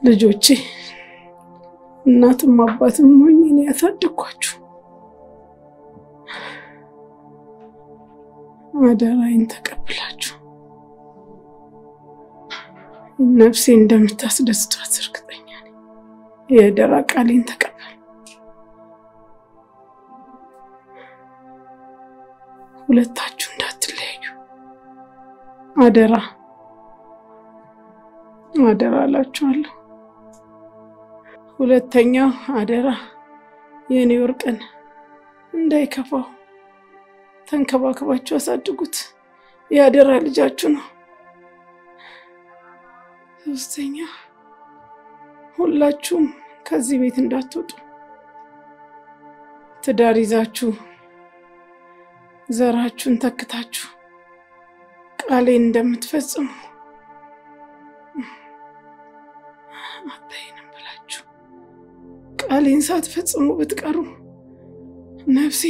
ልጆቼ እናትም አባትም ሆኜ እኔ ያሳደግኳችሁ አደራዬን ተቀብላችሁ ነፍሴ እንደምታስደስቷት እርግጠኛ ነኝ። የአደራ ቃሌን ተቀበል። ሁለታችሁ እንዳትለያዩ አደራ አደራ እላችኋለሁ። ሁለተኛው አደራ የእኔ ወርቅን እንዳይከፋው ተንከባከባችሁ አሳድጉት። የአደራ ልጃችሁ ነው። ሶስተኛ ሁላችሁም ከዚህ ቤት እንዳትወጡ ትዳር ይዛችሁ ዘራችሁን ተክታችሁ ቃሌን እንደምትፈጽሙ አባይንም ብላችሁ ቃሌን ሳትፈጽሙ ብትቀሩ ነፍሴ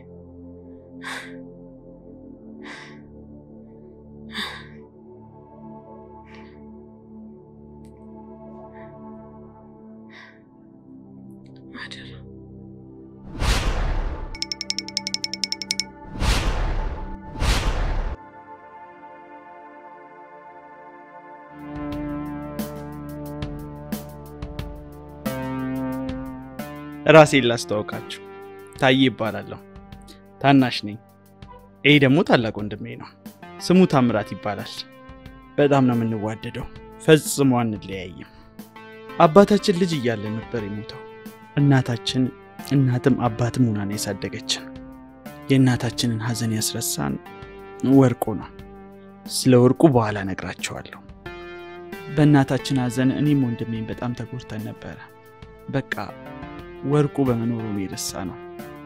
አደራ ራሴን ላስተዋውቃችሁ፣ ታዬ ይባላለሁ። ታናሽ ነኝ። ይሄ ደግሞ ታላቅ ወንድሜ ነው። ስሙ ታምራት ይባላል። በጣም ነው የምንዋደደው፣ ፈጽሞ አንለያይም። አባታችን ልጅ እያለን ነበር የሞተው። እናታችን እናትም አባትም ሆና ነው ያሳደገችን። የእናታችንን ሐዘን ያስረሳን ወርቁ ነው። ስለ ወርቁ በኋላ ነግራቸዋለሁ። በእናታችን ሐዘን እኔም ወንድሜም በጣም ተጎድተን ነበረ። በቃ ወርቁ በመኖሩ የረሳ ነው።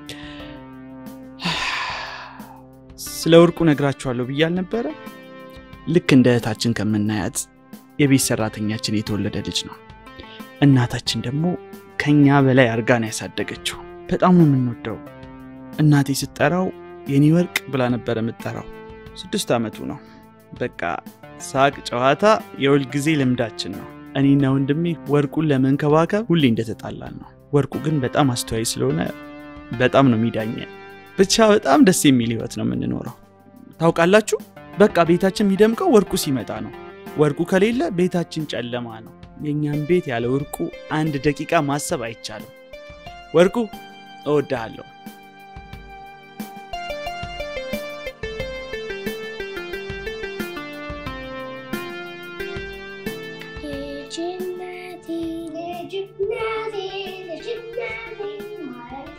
ስለ ወርቁ ነግራችኋለሁ ብዬ አልነበረ? ልክ እንደ እህታችን ከምናያት የቤት ሰራተኛችን የተወለደ ልጅ ነው። እናታችን ደግሞ ከኛ በላይ አርጋ ነው ያሳደገችው። በጣም ነው የምንወደው። እናቴ ስትጠራው የኔ ወርቅ ብላ ነበረ የምትጠራው። ስድስት ዓመቱ ነው። በቃ ሳቅ፣ ጨዋታ የሁል ጊዜ ልምዳችን ነው። እኔና ወንድሜ ወርቁን ለመንከባከብ ሁሌ እንደተጣላን ነው። ወርቁ ግን በጣም አስተዋይ ስለሆነ በጣም ነው የሚዳኘ። ብቻ በጣም ደስ የሚል ህይወት ነው የምንኖረው። ታውቃላችሁ፣ በቃ ቤታችን የሚደምቀው ወርቁ ሲመጣ ነው። ወርቁ ከሌለ ቤታችን ጨለማ ነው። የእኛም ቤት ያለ ወርቁ አንድ ደቂቃ ማሰብ አይቻልም። ወርቁ እወድሃለሁ። ልጅነቴ ልጅነቴ ልጅነቴ ማለት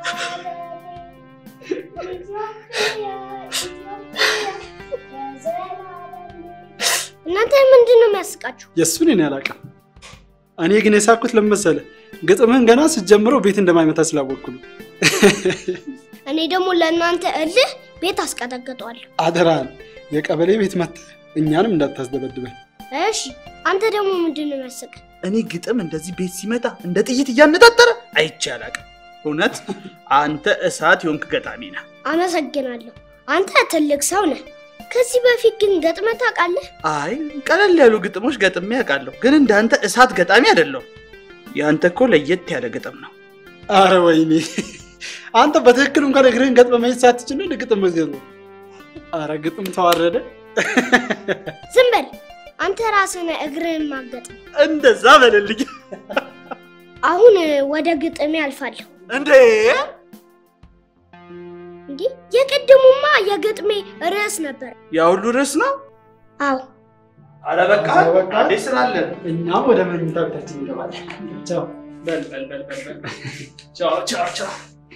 እናንተ ምንድን ነው የሚያስቃችሁ? የእሱን እኔ አላውቅም። እኔ ግን የሳኩት ለምን መሰለህ? ግጥምህን ገና ስትጀምረው ቤት እንደማይመታ ስላወቅኩ ነው። እኔ ደግሞ ለእናንተ እልህ ቤት አስቀጠቅጠዋለሁ። አደራህን የቀበሌ ቤት መጥተህ እኛንም እንዳታስደበድበን። እሺ፣ አንተ ደግሞ ምንድን ነው የሚያስቅ? እኔ ግጥም እንደዚህ ቤት ሲመጣ እንደ ጥይት እያነጣጠረ አይቼ አላውቅም። እውነት አንተ እሳት የሆንክ ገጣሚ ነህ። አመሰግናለሁ። አንተ ትልቅ ሰው ነህ። ከዚህ በፊት ግን ገጥመህ ታውቃለህ? አይ ቀለል ያሉ ግጥሞች ገጥሜ ያውቃለሁ፣ ግን እንዳንተ እሳት ገጣሚ አይደለሁም። የአንተ እኮ ለየት ያለ ግጥም ነው። አረ ወይኔ አንተ በትክክል እንኳን እግርህን ገጥመ መሄድ ሳትችል ነው ግጥም መዝገብ ነው። አረ ግጥም ተዋረደ። ዝም በል አንተ ራስህ ነህ እግርህን ማገጥ። እንደዛ በልልኝ አሁን ወደ ግጥሜ አልፋለሁ። እንዴ! እንዲህ የቅድሙማ የግጥሜ ርዕስ ነበር። ያ ሁሉ ርዕስ ነው? አዎ አረ በቃ በቃ። አንዴ ስራ አለን። እኛም ወደ መኝታ ቤታችን እንገባለን። ቻው። በል በል በል በል በል። ቻው ቻው ቻው።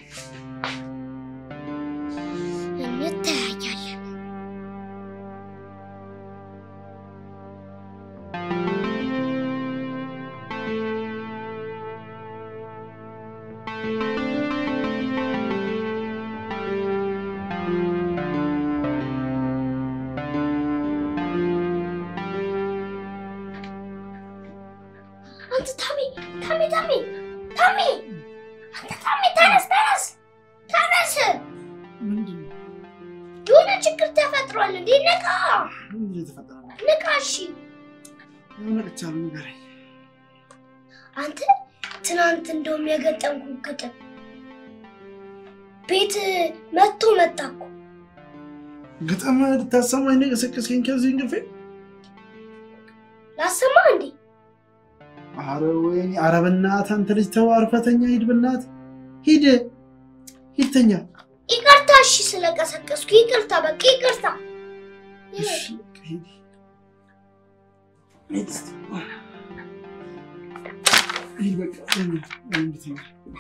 እንተያያለን። አንተ ታሜ ታሜ ታሜ ታሜ አንተ ታሜ ተነስ ተነስ ተነስ ምንድን ነው? የሆነ ችግር ተፈጥሯል እንዴ ንቃ ምንድን ነው የተፈጠረው? ንቃ እሺ ነቅቻለሁ፣ ንገረኝ። አንተ ትናንት እንደውም የገጠምኩ ግጥም ቤት መጥቶ መጣ እኮ። ግጥም ልታሰማኝ ነው የቀሰቀስከኝ ከዚህ እንቅልፌ? ላሰማ እንዴ? አረ ወይኔ! አረ በእናትህ አንተ ልጅ ተው፣ አርፈህ ተኛ። ሂድ በእናትህ ሂድ፣ ሂድ ተኛ። ይቅርታ እሺ፣ ስለቀሰቀስኩ ይቅርታ፣ በቃ ይቅርታ። እሺ፣ ሂድ። ሂድ እስኪ። ሂድ በቃ ተኛ፣ ተኛ።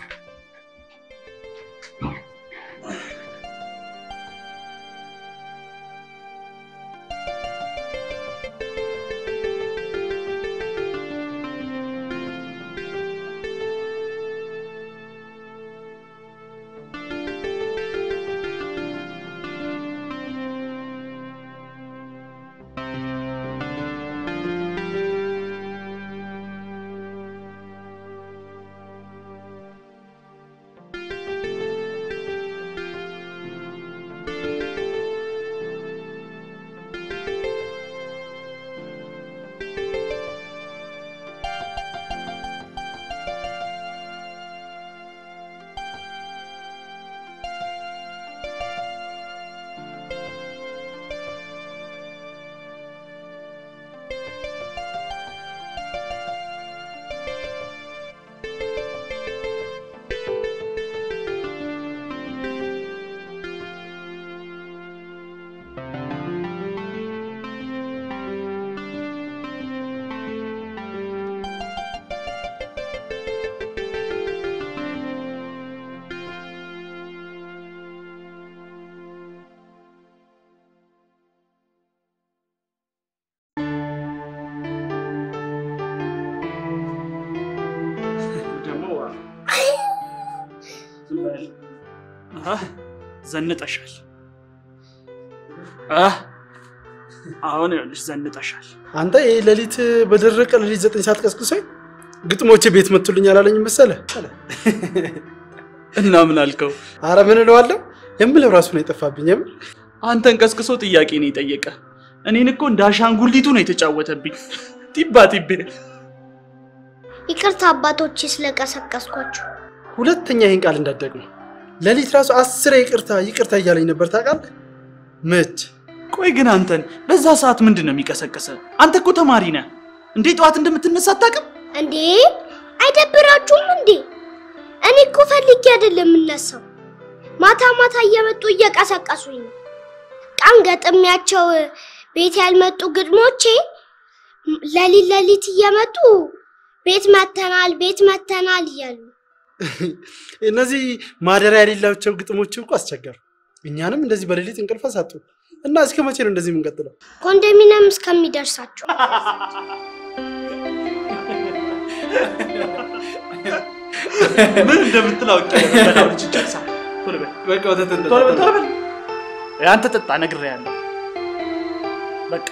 ደግሞ አህ፣ ዘንጠሻል። አህ፣ አሁን ይኸውልሽ ዘንጠሻል። አንተ ይህ ሌሊት በደረቀ ሌሊት ዘጠኝ ሰዓት ቀስቅሶኝ ግጥሞቼ ቤት መጡልኝ አላለኝ መሰለህ? እና ምን አልከው? አረ ምን እለዋለሁ የምለው ራሱ ነው የጠፋብኝ። የምር አንተን ቀስቅሶ ጥያቄ ነው የጠየቀ። እኔን እኮ እንደ አሻንጉሊቱ ነው የተጫወተብኝ። ጢባ ጢቤ ይቅርታ አባቶቼ ስለቀሰቀስኳችሁ። ሁለተኛ ይህን ቃል እንዳትደግመው። ሌሊት ራሱ አስሬ ይቅርታ ይቅርታ እያለኝ ነበር ታውቃለህ? መች ቆይ ግን አንተን በዛ ሰዓት ምንድን ነው የሚቀሰቅሰ? አንተ እኮ ተማሪ ነህ እንዴ? ጠዋት እንደምትነሳ አታውቅም? እንዴ አይደብራችሁም እንዴ? እኔ እኮ ፈልጌ አይደለም የምነሳው። ማታ ማታ እየመጡ እየቀሰቀሱኝ ነው። ቀን ገጥሚያቸው ቤት ያልመጡ ግጥሞቼ ለሊት ለሊት እየመጡ ቤት መተናል ቤት መተናል እያሉ እነዚህ ማደሪያ የሌላቸው ግጥሞች እኮ አስቸገሩ። እኛንም እንደዚህ በሌሊት እንቅልፍ አሳጡ እና እስከ መቼ ነው እንደዚህ የምንቀጥለው? ኮንዶሚኒየም እስከሚደርሳቸው ምን እንደምትል አውቄ በላው ልጅ ጨርሳ ቶሎ በል በቃ ወተት እንጠጣ። ቶሎ በል ቶሎ በል አንተ ጠጣ ነግሬሃለሁ። በቃ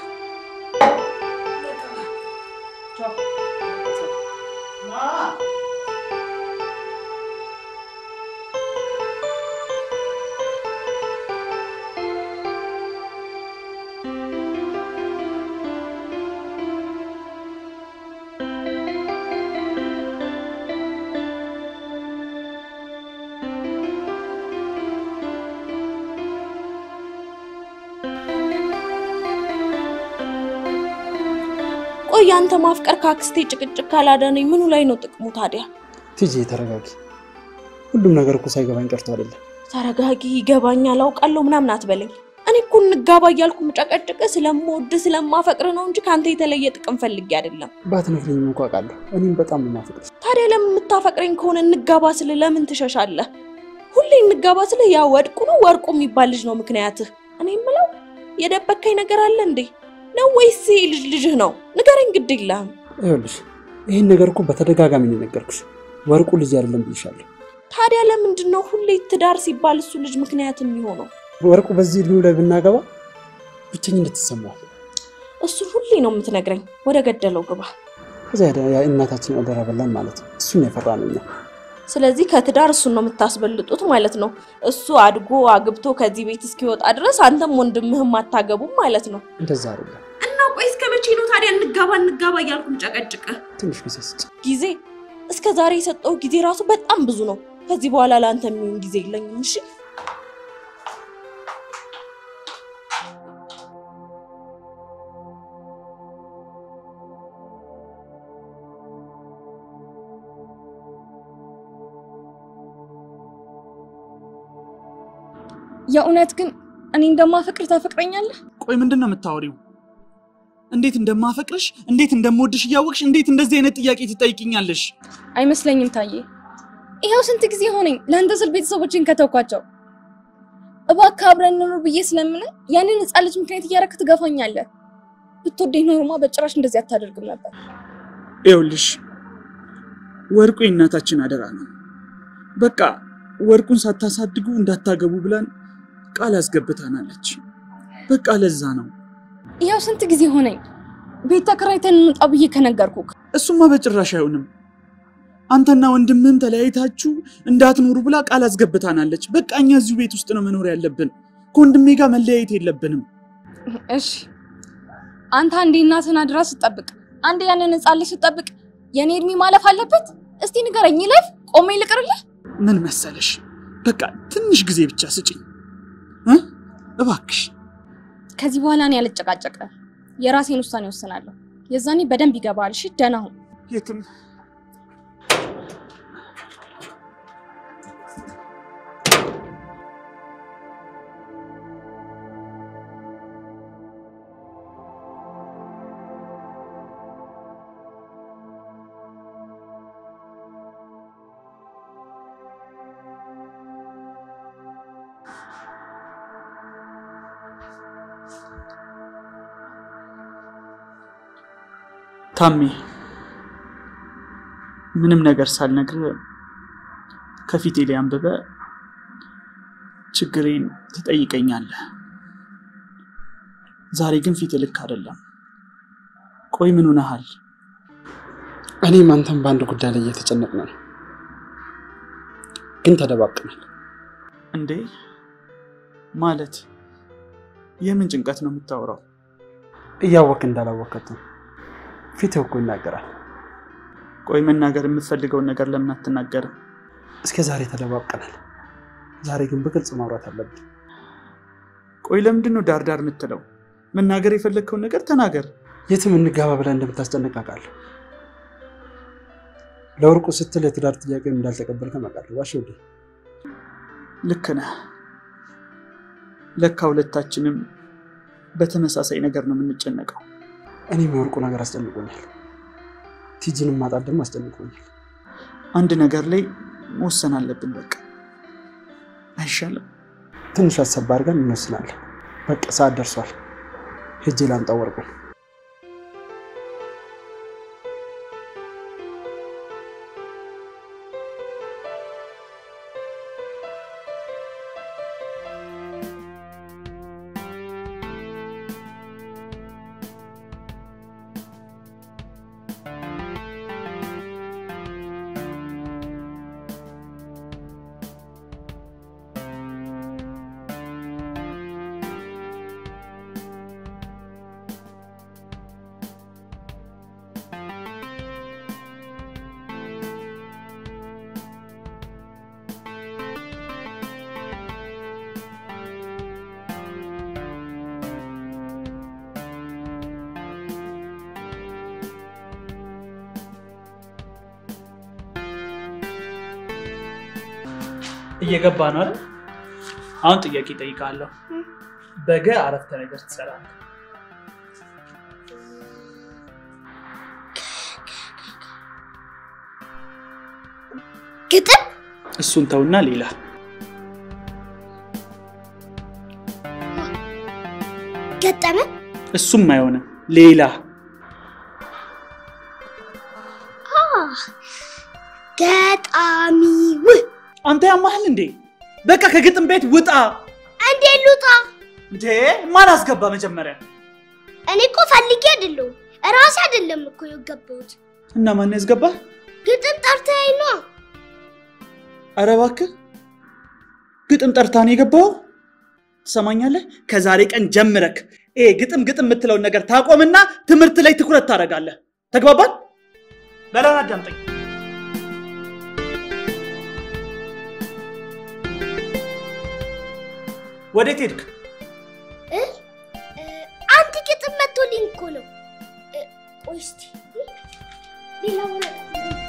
ቆይ አንተ ማፍቀር ከአክስቴ ጭቅጭቅ ካላዳነኝ ምኑ ላይ ነው ጥቅሙ ታዲያ? ቲጂ ተረጋጊ። ሁሉም ነገር እኮ ሳይገባኝ ቀርቶ አይደለም። ተረጋጊ፣ ይገባኛል፣ አውቃለሁ ምናምን አትበለኝ። እኔ እኮ እንጋባ እያልኩ ምጨቀጭቅ ስለምወድ ስለማፈቅር ነው እንጂ ከአንተ የተለየ ጥቅም ፈልጌ አይደለም። ባትነግሪኝም እንኳ አውቃለሁ። እኔም በጣም ነው የማፈቅርሽ። ታዲያ ለምን የምታፈቅረኝ ከሆነ እንጋባ ስል ለምን ትሸሻለህ? ሁሌ እንጋባ ስልህ ያ ወድቁ ነው ወርቁ የሚባል ልጅ ነው ምክንያትህ። እኔ የምለው የደበከኝ ነገር አለ እንዴ ነው ወይስ ይሄ ልጅ ልጅህ ነው? ንገረኝ፣ ግድ የለህም። ይኸውልሽ ይህን ነገር እኮ በተደጋጋሚ ነው የነገርኩሽ። ወርቁ ልጅ አይደለም ብዬሻለሁ። ታዲያ ለምንድን ነው ሁሌ ትዳር ሲባል እሱ ልጅ ምክንያት የሚሆነው? ወርቁ በዚህ እድሜው ላይ ብናገባ ብቸኝነት ይሰማዋል። እሱን ሁሌ ነው የምትነግረኝ። ወደ ገደለው ግባ። ከዚያ ያ እናታችን አደራ በላን ማለት ነው። እሱን የፈራ ነው እኛ ስለዚህ ከትዳር እሱን ነው የምታስበልጡት ማለት ነው። እሱ አድጎ አግብቶ ከዚህ ቤት እስኪወጣ ድረስ አንተም ወንድምህም አታገቡም ማለት ነው። እንደዛ አይደለም። እና ቆይ እስከ መቼ ነው ታዲያ እንጋባ እንጋባ እያልኩም ጨቀጭቅ? ትንሽ ጊዜ ስጭ። ጊዜ እስከ ዛሬ የሰጠው ጊዜ ራሱ በጣም ብዙ ነው። ከዚህ በኋላ ለአንተ የሚሆን ጊዜ የለኝም። እሺ የእውነት ግን እኔ እንደማፈቅር ታፈቅረኛለህ? ቆይ ምንድን ነው የምታወሪው? እንዴት እንደማፈቅርሽ እንዴት እንደምወድሽ እያወቅሽ እንዴት እንደዚህ አይነት ጥያቄ ትጠይቅኛለሽ? አይመስለኝም ታዬ። ይኸው ስንት ጊዜ ሆነኝ ለአንተ ስል ቤተሰቦችን ከተውኳቸው። እባክህ አብረን እንኑር ብዬ ስለምን ያንን ህፃን ልጅ ምክንያት እያደረክ ትገፋኛለህ። ብትወደኝ ኖሮማ በጭራሽ እንደዚህ አታደርግም ነበር። ይኸውልሽ ወርቁ የእናታችን አደራ ነው። በቃ ወርቁን ሳታሳድጉ እንዳታገቡ ብላን ቃል አስገብታናለች። በቃ ለዛ ነው። ይኸው ስንት ጊዜ ሆነኝ ቤት ተከራይተን እንውጣ ብዬ ከነገርኩክ። እሱማ በጭራሽ አይሆንም። አንተና ወንድምህም ተለያይታችሁ እንዳትኖሩ ብላ ቃል አስገብታናለች። በቃ እኛ እዚሁ ቤት ውስጥ ነው መኖር ያለብን። ከወንድሜ ጋር መለያየት የለብንም። እሺ አንተ አንዴ እናትህን አድራ ስትጠብቅ፣ አንዴ ያንን ህፃን ልጅ ስትጠብቅ የእኔ እድሜ ማለፍ አለበት? እስቲ ንገረኝ፣ ይለፍ ቆሜ ልቅርልህ? ምን መሰለሽ፣ በቃ ትንሽ ጊዜ ብቻ ስጭኝ እ እባክሽ። ከዚህ በኋላ እኔ አልጨቃጨቅም። የራሴን ውሳኔ ወስናለሁ። የዛኔ በደንብ ይገባል። እሺ ደህና ሁን። የትም ታሜ ምንም ነገር ሳልነግር ከፊቴ ላይ አንብበ ችግሬን ትጠይቀኛለህ። ዛሬ ግን ፊት ልክ አይደለም። ቆይ ምን ሆነሃል? እኔም አንተም በአንድ ጉዳይ ላይ እየተጨነቅን ነው፣ ግን ተደባብቀናል። እንዴ ማለት የምን ጭንቀት ነው የምታወራው? እያወቅ እንዳላወቀት ነው። ፊትህ እኮ ይናገራል። ቆይ መናገር የምትፈልገውን ነገር ለምን አትናገርም? እስከ ዛሬ ተደባብቀናል። ዛሬ ግን በግልጽ ማውራት አለብን። ቆይ ለምንድን ነው ዳር ዳር የምትለው? መናገር የፈለግከውን ነገር ተናገር። የትም እንጋባ ብለን እንደምታስጨንቅ አውቃለሁ። ለወርቁ ስትል የትዳር ጥያቄ እንዳልተቀበልከ አውቃለሁ። ዋሽ ወደ ልክ ነህ። ለካ ሁለታችንም በተመሳሳይ ነገር ነው የምንጨነቀው። እኔም የወርቁ ነገር አስጨንቆኛል። ቲጂንም ማጣት ደግሞ አስጨንቆኛል። አንድ ነገር ላይ መወሰን አለብን። በቃ አይሻልም? ትንሽ አሰብ አድርገን እንወስናለን። በቃ ሰዓት ደርሷል። ሄጄ ላምጣው ወርቁን። እየገባ ነው አይደል? አሁን ጥያቄ እጠይቅሃለሁ። በገ አረፍተ ነገር ትሰራለህ። ግጥም እሱን ተውና ሌላ ገጠመ እሱም አይሆንም። ሌላ ገጣሚው አንተ ያማህል እንዴ? በቃ ከግጥም ቤት ውጣ። እንዴት ልውጣ? እንዴ ማን አስገባ መጀመሪያ? እኔ እኮ ፈልጌ አይደለሁም እራሴ አይደለም እኮ የገባሁት። እና ማን ያስገባ? ግጥም ጠርተኸኝ ነው። ኧረ እባክህ ግጥም ጠርታን የገባው ትሰማኛለህ? ከዛሬ ቀን ጀምረክ ይሄ ግጥም ግጥም የምትለውን ነገር ታቆምና ትምህርት ላይ ትኩረት ታደርጋለህ። ተግባባን? በላን አዳምጠኝ። ወዴት ሄድክ? እ? እ፣ አንድ ግጥም መቶልኝ እኮ ነው። እ፣ ቆይ እስቲ ሌላ ወረቀት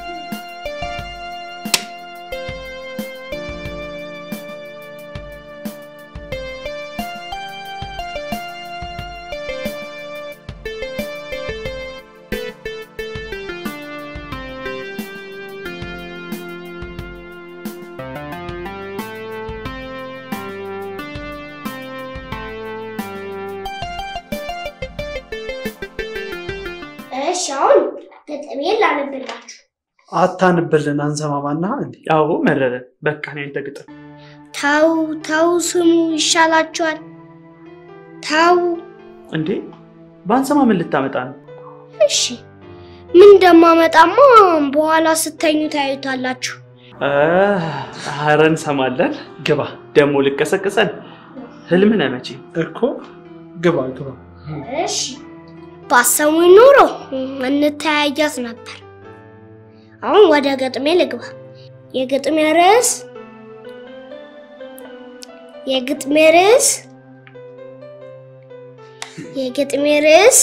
እሺ፣ አሁን ገጠሜን ላነብላችሁ። አታንብልን አንሰማማና እንዴ ያው መረረ። በቃ ነው ያንተ ግጥም። ተው ተው፣ ስሙ ይሻላችኋል። ተው እንዴ ባንሰማ ምን ልታመጣ ነው? እሺ፣ ምን እንደማመጣማ በኋላ ስተኙ ታዩታላችሁ። ኧረ እንሰማለን። ግባ ደግሞ ልቀሰቅሰን። ህልም ነህ መቼም። እኮ ግባ ግባ። እሺ፣ ባሰሙኝ ኖሮ እንተያያት ነበር። አሁን ወደ ገጥሜ ልግባ። የግጥሜ ርዕስ የግጥሜ ርዕስ የግጥሜ ርዕስ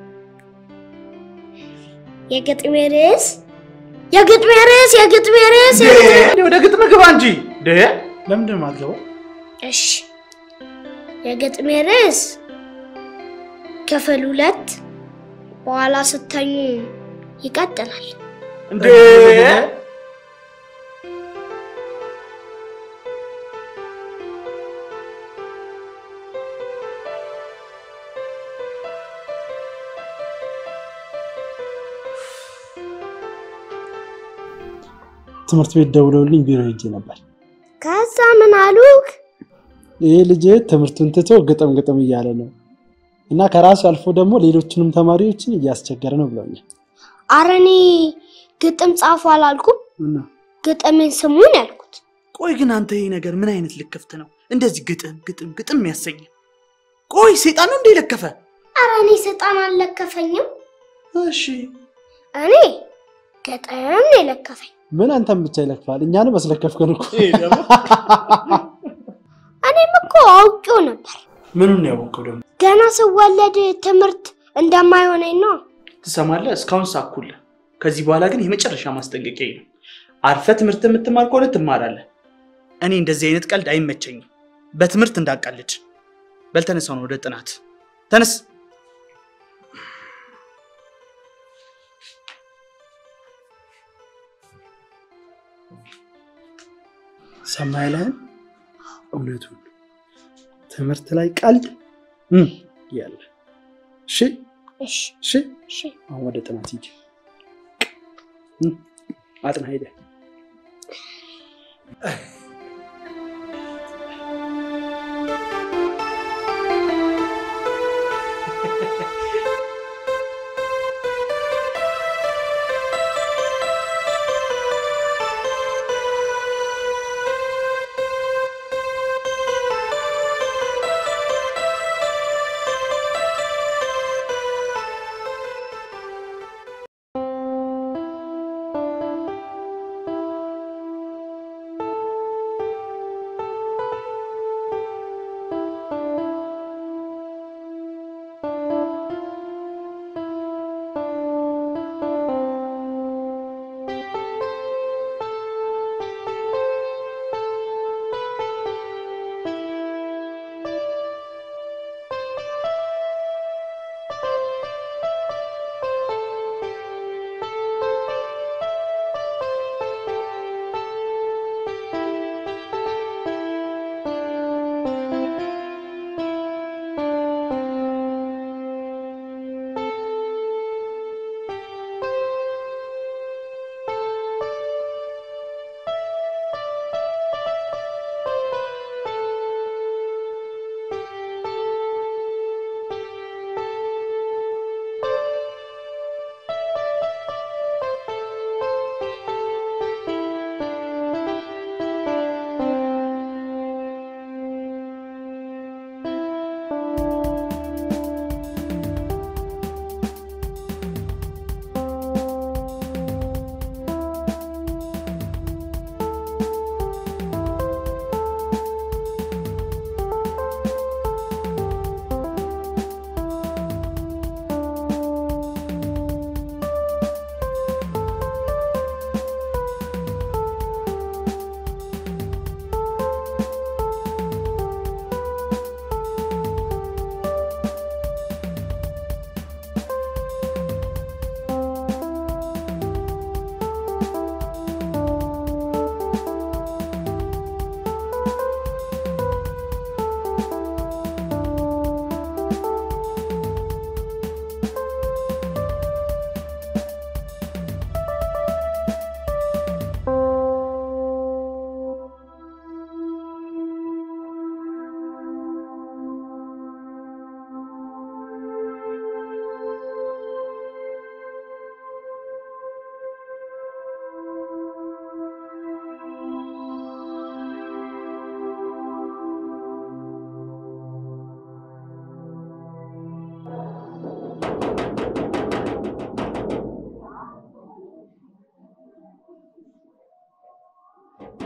የግጥሜ ርዕስ የግጥሜ ርዕስ የግጥሜ ርዕስ እንዴ ወደ ግጥም ግባ እንጂ እንዴ ለምንድን ነው የማትገባው? እሺ የግጥሜ ርዕስ ክፍል ሁለት በኋላ ስተኙ ይቀጥላል። እንዴ ትምህርት ቤት ደውለውልኝ ቢሮ ሄጄ ነበር። ከዛ ምን አሉክ? ይህ ልጅ ትምህርቱን ትቶ ግጥም ግጥም እያለ ነው እና ከራሱ አልፎ ደግሞ ሌሎችንም ተማሪዎችን እያስቸገረ ነው ብለውኛል። አረ እኔ ግጥም ጻፉ አላልኩም፣ እና ግጥምን ስሙን ያልኩት። ቆይ ግን አንተ ይሄ ነገር ምን አይነት ልክፍት ነው? እንደዚህ ግጥም ግጥም ግጥም የሚያሰኝ ቆይ ሴጣን ነው እንደ ለከፈ? አረ እኔ ሰይጣን አልለከፈኝም። እሺ እኔ ግጥም ነው የለከፈኝ። ምን አንተም ብቻ ይለክፋል፣ እኛንም አስለከፍከን እኮ። እኔም እኮ አውቄው ነበር። ምኑን ነው ያወቀው ደግሞ? ገና ስወለድ ትምህርት እንደማይሆነኝ ነው። ትሰማለህ? እስካሁን ሳኩልህ። ከዚህ በኋላ ግን የመጨረሻ ማስጠንቀቂያ ነው። አርፈ ትምህርት የምትማር ከሆነ ትማራለህ። እኔ እንደዚህ አይነት ቀልድ አይመቸኝም። በትምህርት እንዳቃልድ። በል ተነሳው ነው ወደ ጥናት ተነስ። ሰማይ ላይ እውነቱን ትምህርት ላይ ቀልድ እም ያለ እሺ እሺ እሺ እሺ አሁን ወደ ጥናት ሂጅ እም፣ አጥና ሄደ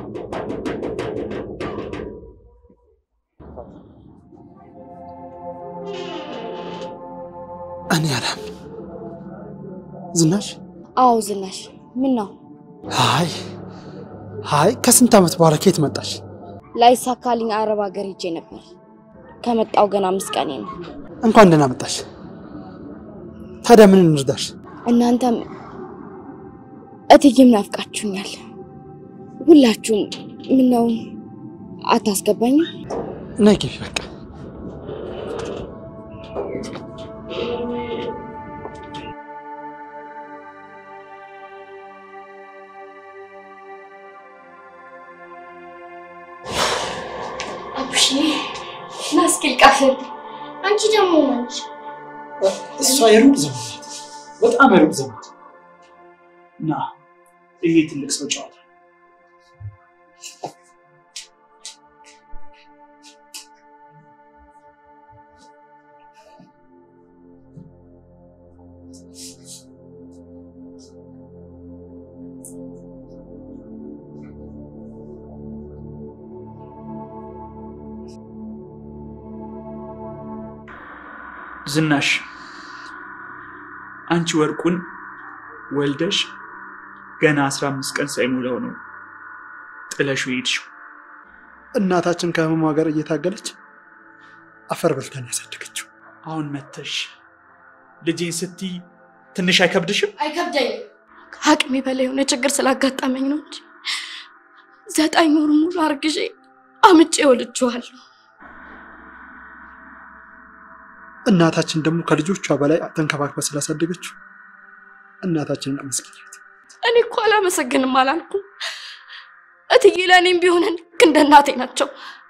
እኔ አላም ዝናሽ አዎ ዝናሽ፣ ምን ነው አይ አይ ከስንት ዓመት በኋላ ከየት መጣሽ? ላይሳካልኝ አረብ ሀገር ሄጄ ነበር። ከመጣው ገና አምስት ቀኔ ነው። እንኳን ደህና መጣሽ። ታዲያ ምን እንርዳሽ? እናንተም እትዬም ናፍቃችሁኛል። ሁላችሁም ምን ነው አታስገባኝም? ነይ ግቢ በቃ። አቡሽ ና እስኪ ልቃፍል። አንቺ ደግሞ ማንሽ እሷ የሩቅ ዘመድ ናት። በጣም የሩቅ ዘመድ ና ይሄ ትልቅ ሰው ጨዋታ ዝናሽ አንቺ ወርቁን ወልደሽ ገና አስራ አምስት ቀን ሳይሞላው ነው ጥለሹ ሄድሽው። እናታችን ከህመሟ ጋር እየታገለች አፈር በልታን ያሳደገችው። አሁን መተሽ ልጄን ስትይ ትንሽ አይከብድሽም? አይከብደኝም። ከአቅሜ በላይ የሆነ ችግር ስላጋጠመኝ ነው እንጂ ዘጠኝ ወር ሙሉ አርግዤ አምጬ ወልጄዋለሁ። እናታችን ደግሞ ከልጆቿ በላይ ተንከባክባ ስላሳደገችው እናታችንን አመስግኛት። እኔ እኮ አላመሰግንም አላልኩም። እትዬ ለእኔም ቢሆን ልክ እንደ እናቴ ናቸው።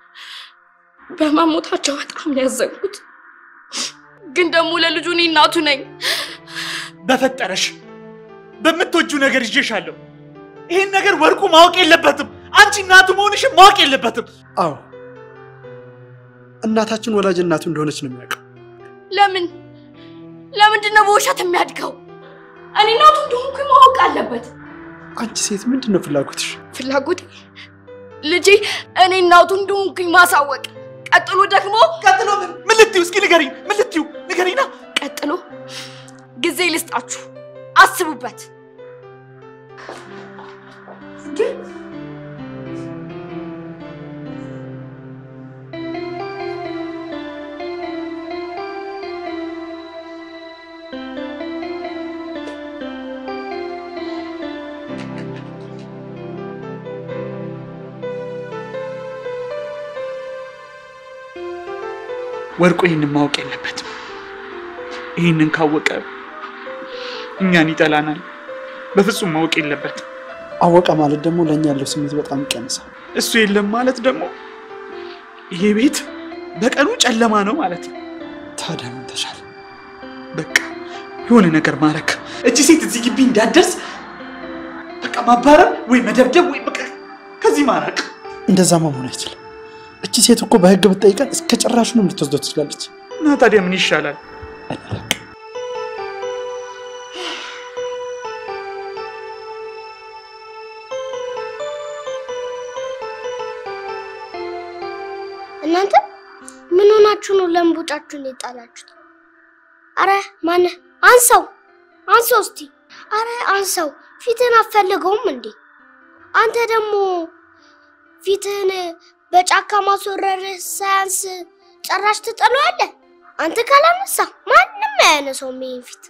በመሞታቸው በጣም ነው ያዘንኩት። ግን ደግሞ ለልጁ እኔ እናቱ ነኝ። በፈጠረሽ በምትወጁ ነገር ይዤሻለሁ። ይህን ነገር ወርቁ ማወቅ የለበትም። አንቺ እናቱ መሆንሽን ማወቅ የለበትም። አዎ እናታችን ወላጅ እናቱ እንደሆነች ነው የሚያውቀው። ለምን ለምንድን ነው በውሸት የሚያድገው? እኔ እናቱ እንደሆንኩ ማወቅ አለበት። አንቺ ሴት ምንድን ነው ፍላጎትሽ? ፍላጎቴ ልጄ እኔ እናቱ እንደሆንኩኝ ማሳወቅ፣ ቀጥሎ ደግሞ ቀጥሎ ምን ምን ልትዩ? እስኪ ንገሪኝ። ምን ልትዩ? ንገሪና። ቀጥሎ ጊዜ ልስጣችሁ፣ አስቡበት። ወርቁ ይህንን ማወቅ የለበትም። ይህንን ካወቀ እኛን ይጠላናል። በፍጹም ማወቅ የለበትም። አወቀ ማለት ደግሞ ለእኛ ያለው ስሜት በጣም ይቀንሳል። እሱ የለም ማለት ደግሞ ይሄ ቤት በቀኑ ጨለማ ነው ማለት ነው። ታዲያ ምን ተሻለ? በቃ የሆነ ነገር ማድረግ እቺ ሴት እዚህ ግቢ እንዳትደርስ በቃ ማባረር ወይ መደብደብ ወይ በቃ ከዚህ ማራቅ። እንደዛማ መሆን አይችልም። እቺ ሴት እኮ በህግ ብትጠይቀን እስከ ጭራሹንም ልትወስደው ትችላለች። እና ታዲያ ምን ይሻላል? እኔ አላውቅም። እናንተ ምን ሆናችሁ ነው ለምቦጫችሁን የጣላችሁት? አረ ማነ አንሰው አንሰው እስቲ አረ አንሰው። ፊትህን አትፈልገውም እንዴ? አንተ ደግሞ ፊትህን በጫካ ማስወረር ሳያንስ ጭራሽ ትጠለዋለህ። አንተ ካላነሳ ማንም አያነሳውም ይሄን ፊት።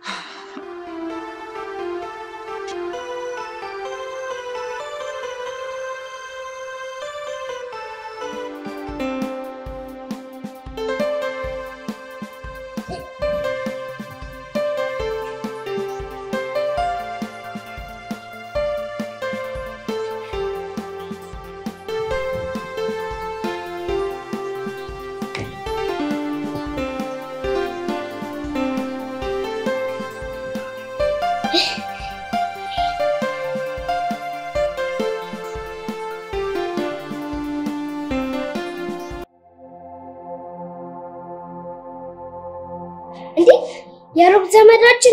እንዴ የሩቅ ዘመዳችን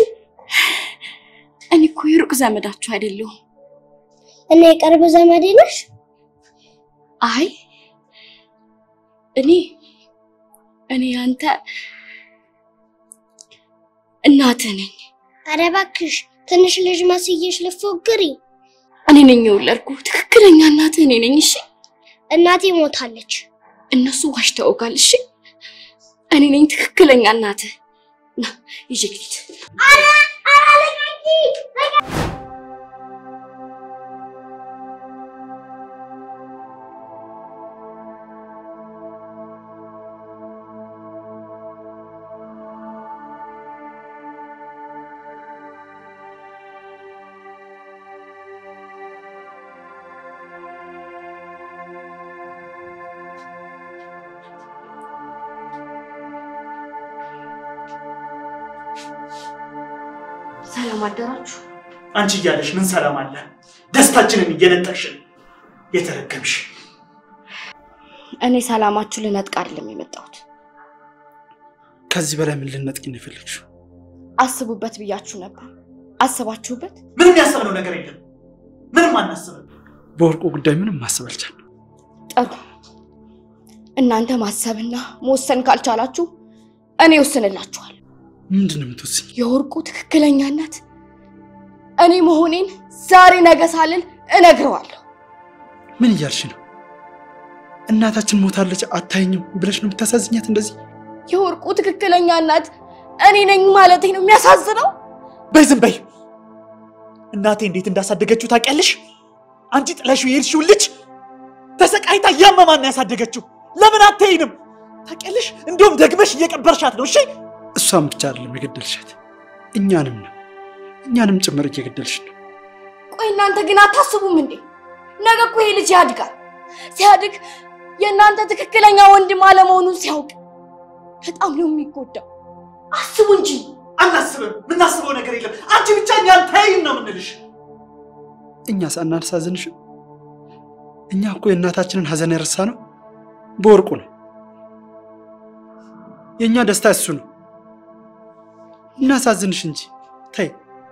እኔ እኮ የሩቅ ዘመዳችሁ አይደለሁም። እና የቅርብ ዘመዴ ነሽ። አይ እኔ እኔ አንተ እናትህ ነኝ። ኧረ እባክሽ ትንሽ ልጅ መስዬሽ ልትፎግሪ። እኔ ነኝ የወለድኩ ትክክለኛ እናትህ እኔ ነኝ። እሺ እናቴ ሞታለች። እነሱ ዋሽተውጋል። እሺ እኔ ነኝ ትክክለኛ እናትህ። ና ይዤ ልሂድ። ኧረ ኧረ ልቀቂ! ሰላም አደራችሁ። አንቺ እያለሽ ምን ሰላም አለ? ደስታችንን እየነጠቅሽን የተረገምሽ። እኔ ሰላማችሁ ልነጥቅ አይደለም የመጣሁት። ከዚህ በላይ ምን ልነጥቂ ነው የፈለግሽው? አስቡበት ብያችሁ ነበር። አስባችሁበት? ምንም ያሰብነው ነገር የለም። ምንም አናስብም። በወርቁ ጉዳይ ምንም ማሰብ አልቻልንም። ጥሩ። እናንተ ማሰብና መወሰን ካልቻላችሁ እኔ ወስንላችኋል። ምንድን ነው የምትወስኝ? የወርቁ ትክክለኛ እናት እኔ መሆኔን ዛሬ ነገ ሳልል እነግረዋለሁ። ምን እያልሽ ነው? እናታችን ሞታለች አታይኝም ብለሽ ነው የምታሳዝኛት እንደዚህ? የወርቁ ትክክለኛ እናት እኔ ነኝ ማለቴ ነው የሚያሳዝነው። በይ ዝም በይ። እናቴ እንዴት እንዳሳደገችው ታውቂያለሽ? አንቺ ጥለሽው የሄድሽው ልጅ ተሰቃይታ እያመማን ነው ያሳደገችው። ለምን አትይንም? ታውቂያለሽ? እንዲሁም ደግመሽ እየቀበርሻት ነው። እሺ እሷን ብቻ አይደለም የገደልሻት፣ እኛንም ነው እኛንም ጭምር እየገደልሽ ነው። ቆይ እናንተ ግን አታስቡም እንዴ? ነገ እኮ ይሄ ልጅ ያድጋል። ሲያድግ የእናንተ ትክክለኛ ወንድም አለመሆኑን ሲያውቅ በጣም ነው የሚጎዳው። አስቡ እንጂ። አናስብም። የምናስበው ነገር የለም። አንቺ ብቻ እኛን ተይን ነው የምንልሽ። እኛ ሳናሳዝንሽም እኛ እኮ የእናታችንን ሀዘን የረሳ ነው በወርቁ ነው። የእኛ ደስታ እሱ ነው። እናሳዝንሽ እንጂ ተይ።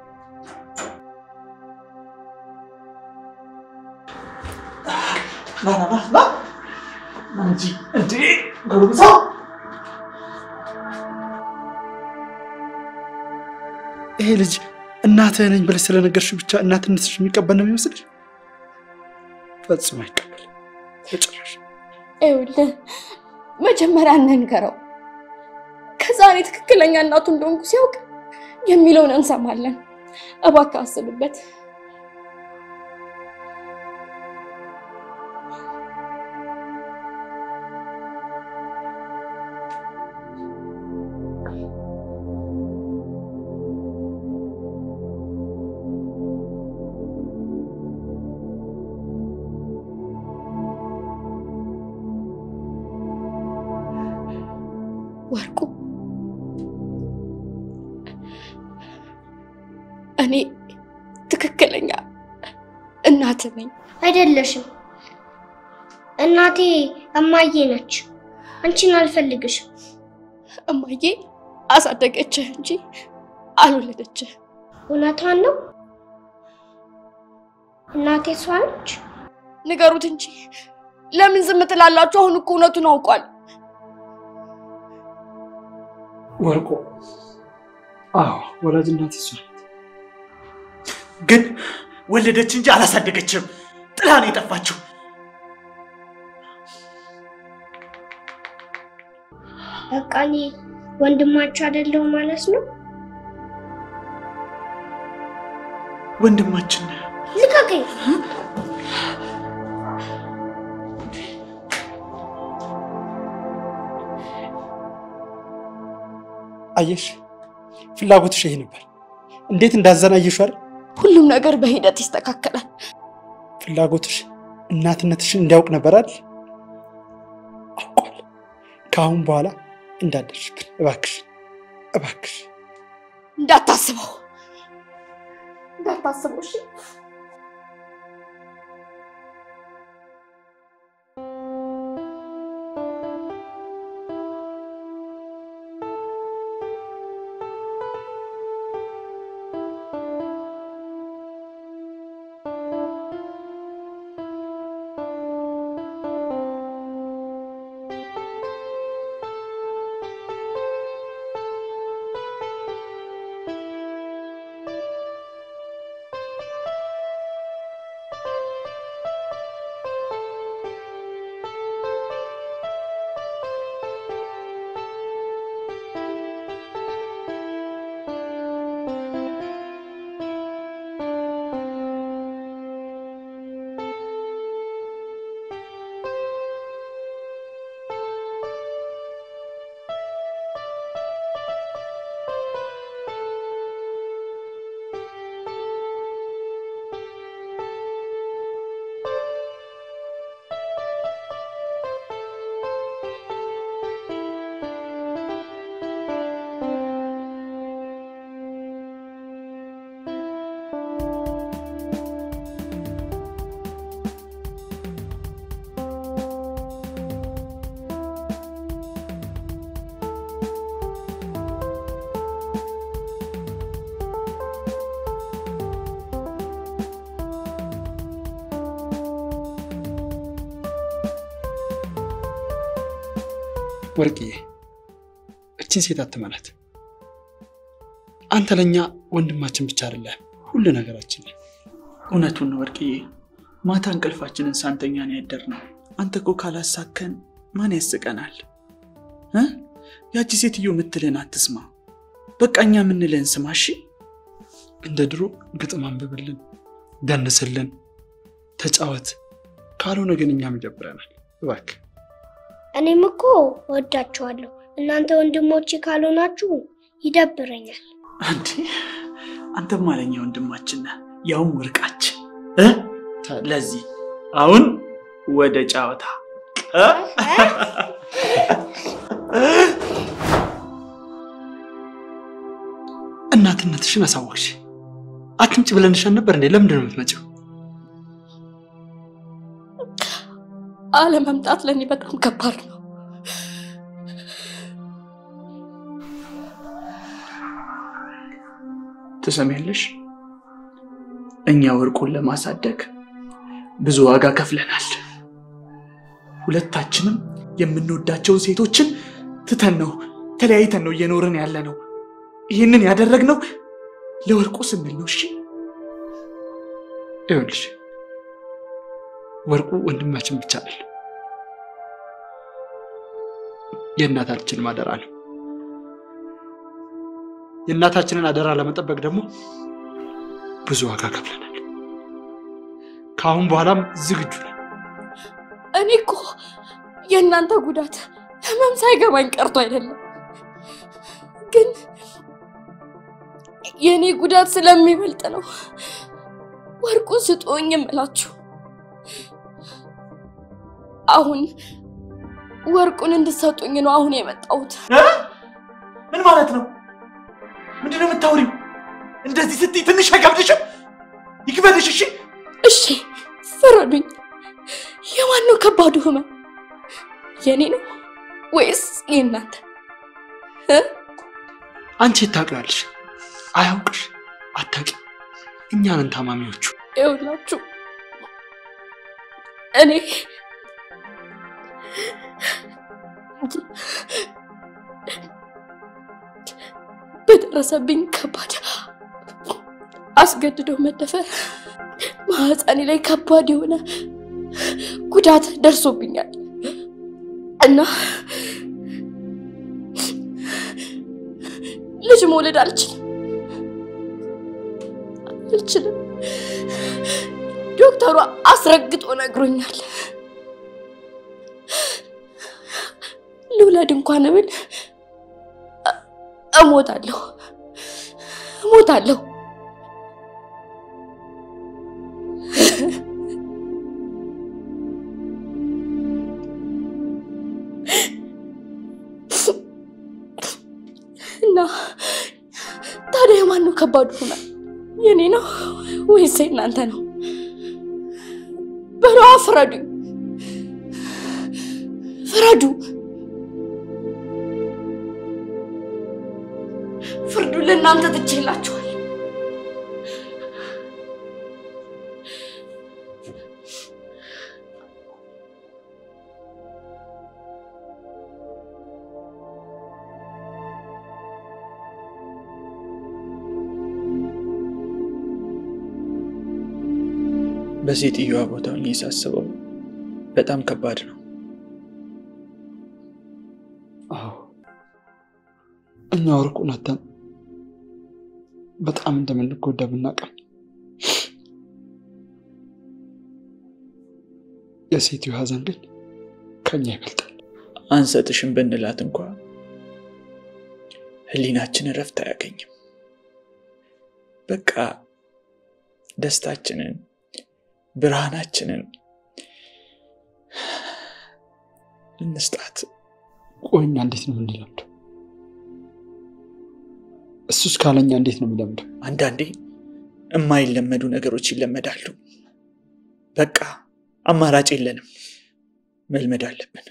ና ና ና ና ና እንጂ እንዴ ጎረምሳ ይሄ ልጅ እናትህ ነኝ ብለሽ ስለነገርሽው ብቻ እናትነትሽ የሚቀበል ነው የሚመስልሽ? ፈጽሞ አይቀበል በጭራሽ። ይኸውልህ መጀመሪያ እንንገረው። ከዛ እኔ ትክክለኛ እናቱ እንደሆንኩ ሲያውቅ የሚለውን እንሰማለን። እባክህ አስብበት። ወርቁ እኔ ትክክለኛ እናት ነኝ። አይደለሽም። እናቴ እማዬ ነች። አንቺን አልፈልግሽም። እማዬ አሳደገችህ እንጂ አልወለደችህ። እውነቷን ነው። እናቴ እሷ ነች። ንገሩት እንጂ ለምን ዝም ትላላችሁ? አሁን እኮ እውነቱን አውቋል። ወርቁ አዎ ወላጅ እናቴ እሷ ናት። ግን ወለደች እንጂ አላሳደገችም። ጥላ ነው የጠፋችው። በቃ እኔ ወንድማችሁ አይደለሁ ማለት ነው። ወንድማችን ልቀቀኝ። አየሽ፣ ፍላጎትሽ ይሄ ነበር። እንዴት እንዳዘን አየሽ አይደል? ሁሉም ነገር በሂደት ይስተካከላል። ፍላጎትሽ እናትነትሽን እንዲያውቅ ነበር አይደል? አውቋል። ከአሁን በኋላ እንዳደርሽብን እባክሽ፣ እባክሽ። እንዳታስበው እንዳታስበው እሺ። ወርቅዬ እችን ሴት አትመናት። አንተ ለእኛ ወንድማችን ብቻ አይደለም ሁሉ ነገራችን ነህ። እውነቱን ነው ወርቅዬ። ማታ እንቅልፋችንን ሳንተኛ ነው ያደርነው። አንተ እኮ ካላሳከን ማን ያስቀናል እ ያቺ ሴትዮ የምትልን አትስማ። በቃ እኛ የምንልን ስማ። እሺ እንደ ድሮ ግጥም አንብብልን፣ ደንስልን፣ ተጫወት። ካልሆነ ግን እኛም ይደብረናል። እባክህ እኔም እኮ ወዳችኋለሁ። እናንተ ወንድሞቼ ካልሆናችሁ ይደብረኛል። አንዴ አንተም አለኛ ወንድማችን ነህ፣ ያውም ወርቃችን እ ለዚህ አሁን ወደ ጨዋታ እ? እናትነትሽን አሳወቅሽ። አትምጭ ብለንሻል ነበር እንዴ? ለምንድን ነው የምትመጪው? አለመምጣት ለእኔ በጣም ከባድ ነው። ትሰሚያለሽ? እኛ ወርቁን ለማሳደግ ብዙ ዋጋ ከፍለናል። ሁለታችንም የምንወዳቸውን ሴቶችን ትተን ነው ተለያይተን ነው እየኖርን ያለ ነው። ይህንን ያደረግነው ለወርቁ ስንል ነው። እሺ ይኸውልሽ ወርቁ ወንድማችን ብቻ አይደለም፣ የእናታችን አደራ ነው። የእናታችንን አደራ ለመጠበቅ ደግሞ ብዙ ዋጋ ከፍለናል። ከአሁን በኋላም ዝግጁ ነን። እኔ እኮ የእናንተ ጉዳት ህመም ሳይገባኝ ቀርቶ አይደለም፣ ግን የእኔ ጉዳት ስለሚበልጥ ነው ወርቁን ስጡኝ የምላችሁ። አሁን ወርቁን እንድሰጡኝ ነው አሁን የመጣሁት። ምን ማለት ነው? ምንድን ነው የምታወሪው? እንደዚህ ስትይ ትንሽ አይከብድሽም? ይክበድሽ። እሺ እሺ ፍረዱኝ። የማን ነው ከባዱ ህመም? የኔ ነው ወይስ የእናንተ? እ? አንቺ ታውቂዋለሽ፣ አያውቅሽ፣ አታውቂ። እኛ ነን ታማሚዎቹ። ይኸውላችሁ እኔ በደረሰብኝ ከባድ አስገድደው መደፈር ማህፀኔ ላይ ከባድ የሆነ ጉዳት ደርሶብኛል እና ልጅ መውለድ አልችልም አልችልም። ዶክተሩ አስረግጦ ነግሮኛል። ልውለድ እንኳን ብል እ- እሞታለሁ እሞታለሁ። እና ታዲያ የማን ነው ከባዱ ህመም? የኔ ነው ወይስ የእናንተ ነው? በሏ ፍረዱኝ፣ ፍረዱ። ፍርዱ ለእናንተ ትቼላችኋል። በሴትዮዋ ቦታ ሆኜ ሳስበው በጣም ከባድ ነው። አዎ እኛ ወርቁን አተን በጣም እንደምንጎዳ ብናውቅም የሴትዮ ሀዘን ግን ከኛ ይበልጣል። አንሰጥሽም ብንላት እንኳ ህሊናችን እረፍት አያገኝም። በቃ ደስታችንን ብርሃናችንን እንስጣት። ቆይ እኛ እንዴት ነው የምንለምደው? እሱስ ካለኛ እንዴት ነው የሚለምደው? አንዳንዴ የማይለመዱ ነገሮች ይለመዳሉ። በቃ አማራጭ የለንም፣ መልመድ አለብን።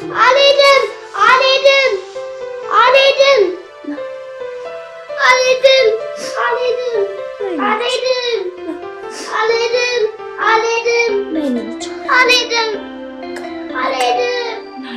አልሄድም አልሄድም አልሄድም አልሄድም አልሄድም አልሄድም አልሄድም አልሄድም አልሄድም አልሄድም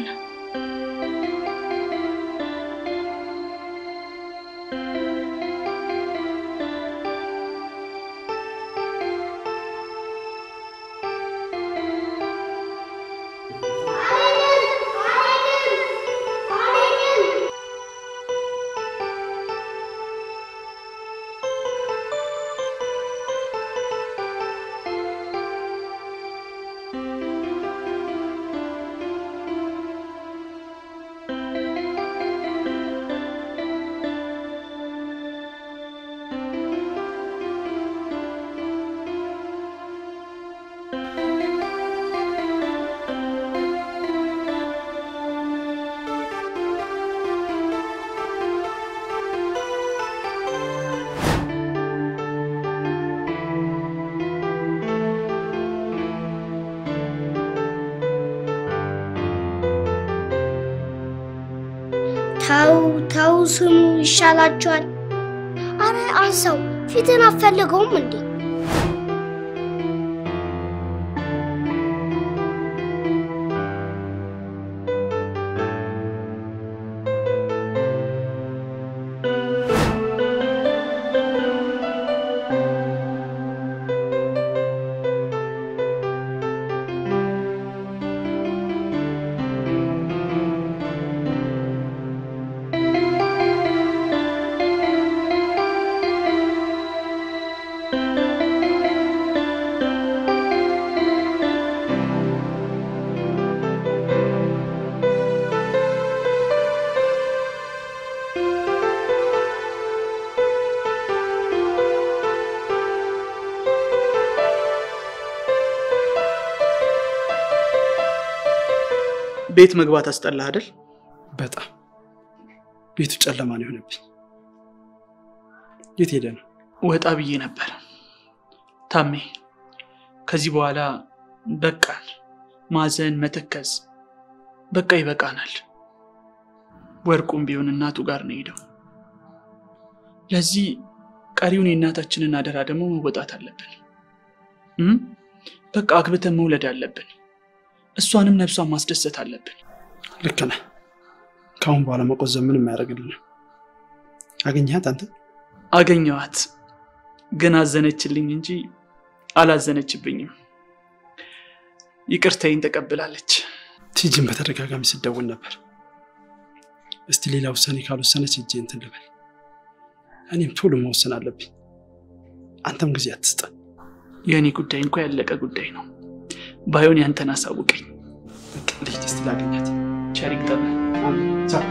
ተው ተው፣ ስሙ ይሻላችኋል። አረ አንሳው፣ ፊትን አፈልገውም እንዴ? ቤት መግባት አስጠላህ አይደል? በጣም ቤቱ ጨለማ ነው የሆነብኝ። የት ሄደ ነው? ወጣ ብዬ ነበር። ታሜ፣ ከዚህ በኋላ በቃን። ማዘን፣ መተከዝ በቃ ይበቃናል። ወርቁም ቢሆን እናቱ ጋር ነው ሄደው። ለዚህ ቀሪውን የእናታችንን አደራ ደግሞ መወጣት አለብን። እም? በቃ አግብተን መውለድ አለብን። እሷንም ነፍሷን ማስደሰት አለብን። ልክ ነህ። ከአሁን በኋላ መቆዘብ ምንም አያደርግልንም። አገኘሃት አንተ? አገኘዋት፣ ግን አዘነችልኝ እንጂ አላዘነችብኝም። ይቅርታዬን ተቀብላለች። ቲጂን በተደጋጋሚ ስደውል ነበር። እስቲ ሌላ ውሳኔ ካልወሰነች እጄ እንትን ልበል። እኔም ቶሎ መወሰን አለብኝ። አንተም ጊዜ አትስጠን። የእኔ ጉዳይ እንኳ ያለቀ ጉዳይ ነው። ባይሆን ያንተን አሳውቀኝ። ልሂድ እስቲ ላገኛት። ቸር ይግጠመን። ቻው።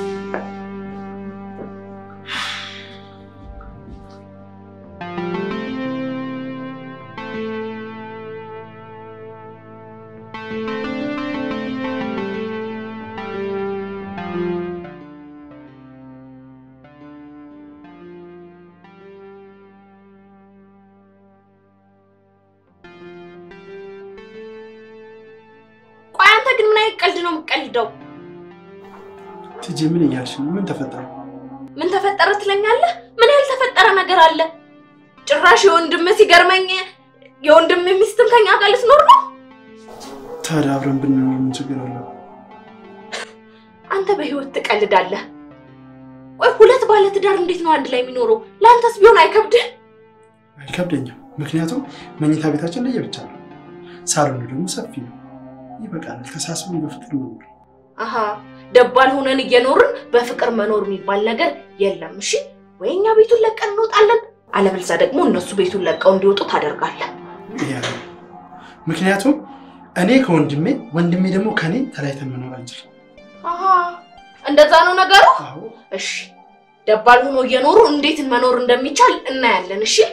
ቆይ አንተ ግን ምን አይነት ቀልድ ነው የምትቀልደው? ቲጂ ምን እያልሽ ነው? ምን ተፈጠረ? ምን ተፈጠረ ትለኛለህ? ምን ያልተፈጠረ ነገር አለ? ጭራሽ የወንድም ሲገርመኝ የወንድም ሚስትም ከኛ ጋር ልትኖር ነው? ታዲያ አብረን ብንኖር ምን ችግር አለው? አንተ በህይወት ትቀልዳለህ። ቆይ ሁለት ባለ ትዳር እንዴት ነው አንድ ላይ የሚኖረው? ለአንተስ ቢሆን አይከብድህ? አይከብደኝም። ምክንያቱም መኝታ ቤታችን ለየብቻ ነው፣ ሳሎኑ ደግሞ ሰፊ ነው። ይበቃናል። ተሳስበን በፍቅር መኖር። አሀ ደባል ሆነን እየኖርን በፍቅር መኖር የሚባል ነገር የለም። እሺ ወይ እኛ ቤቱን ለቀን እንወጣለን፣ አለበለዚያ ደግሞ እነሱ ቤቱን ለቀው እንዲወጡ ታደርጋለህ። ይሄ ነው። ምክንያቱም እኔ ከወንድሜ ወንድሜ ደግሞ ከኔ ተለያይተን መኖር አንችልም። አሀ እንደዛ ነው ነገሩ። አዎ እሺ ደባል ሆኖ እየኖሩ እንዴት መኖር እንደሚቻል እናያለን። እሺ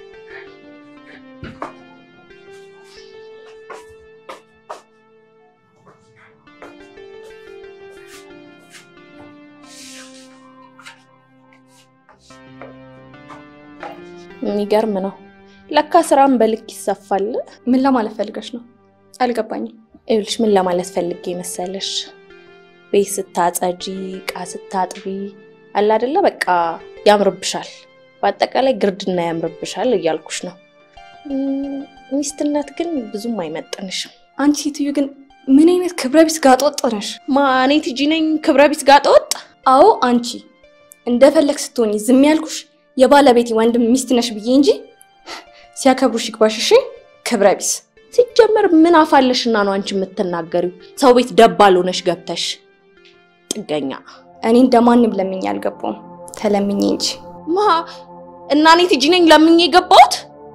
የሚገርም ነው። ለካ ስራም በልክ ይሰፋል። ምን ለማለት ፈልገሽ ነው? አልገባኝም። ይኸውልሽ ምን ለማለት ፈልጌ መሰለሽ፣ ቤት ስታጸጂ፣ እቃ ስታጥቢ አለ አይደለ በቃ ያምርብሻል። በአጠቃላይ ግርድና ያምርብሻል እያልኩሽ ነው። እም፣ ሚስትነት ግን ብዙም አይመጥንሽም። አንቺ ሴትዮ ግን ምን አይነት ክብረ ቢስ ጋጥ ወጥ ነሽ? ማ እኔ ቲጂ ነኝ ክብረ ቢስ ጋጠ ወጥ? አዎ አንቺ እንደፈለግ ስትሆኝ ዝም ያልኩሽ የባለቤቴ ወንድም ሚስት ነሽ ብዬ እንጂ ሲያከብሩሽ ይግባሽ። እሺ ክብረ ቢስ ሲጀመር ምን አፋለሽና ነው አንቺ የምትናገሪው? ሰው ቤት ደባል ሆነሽ ገብተሽ ጥገኛ እኔ እንደማንም ለምኜ አልገባውም ተለምኜ እንጂ። ማ እና እኔ ቲጂ ነኝ ለምኜ የገባሁት?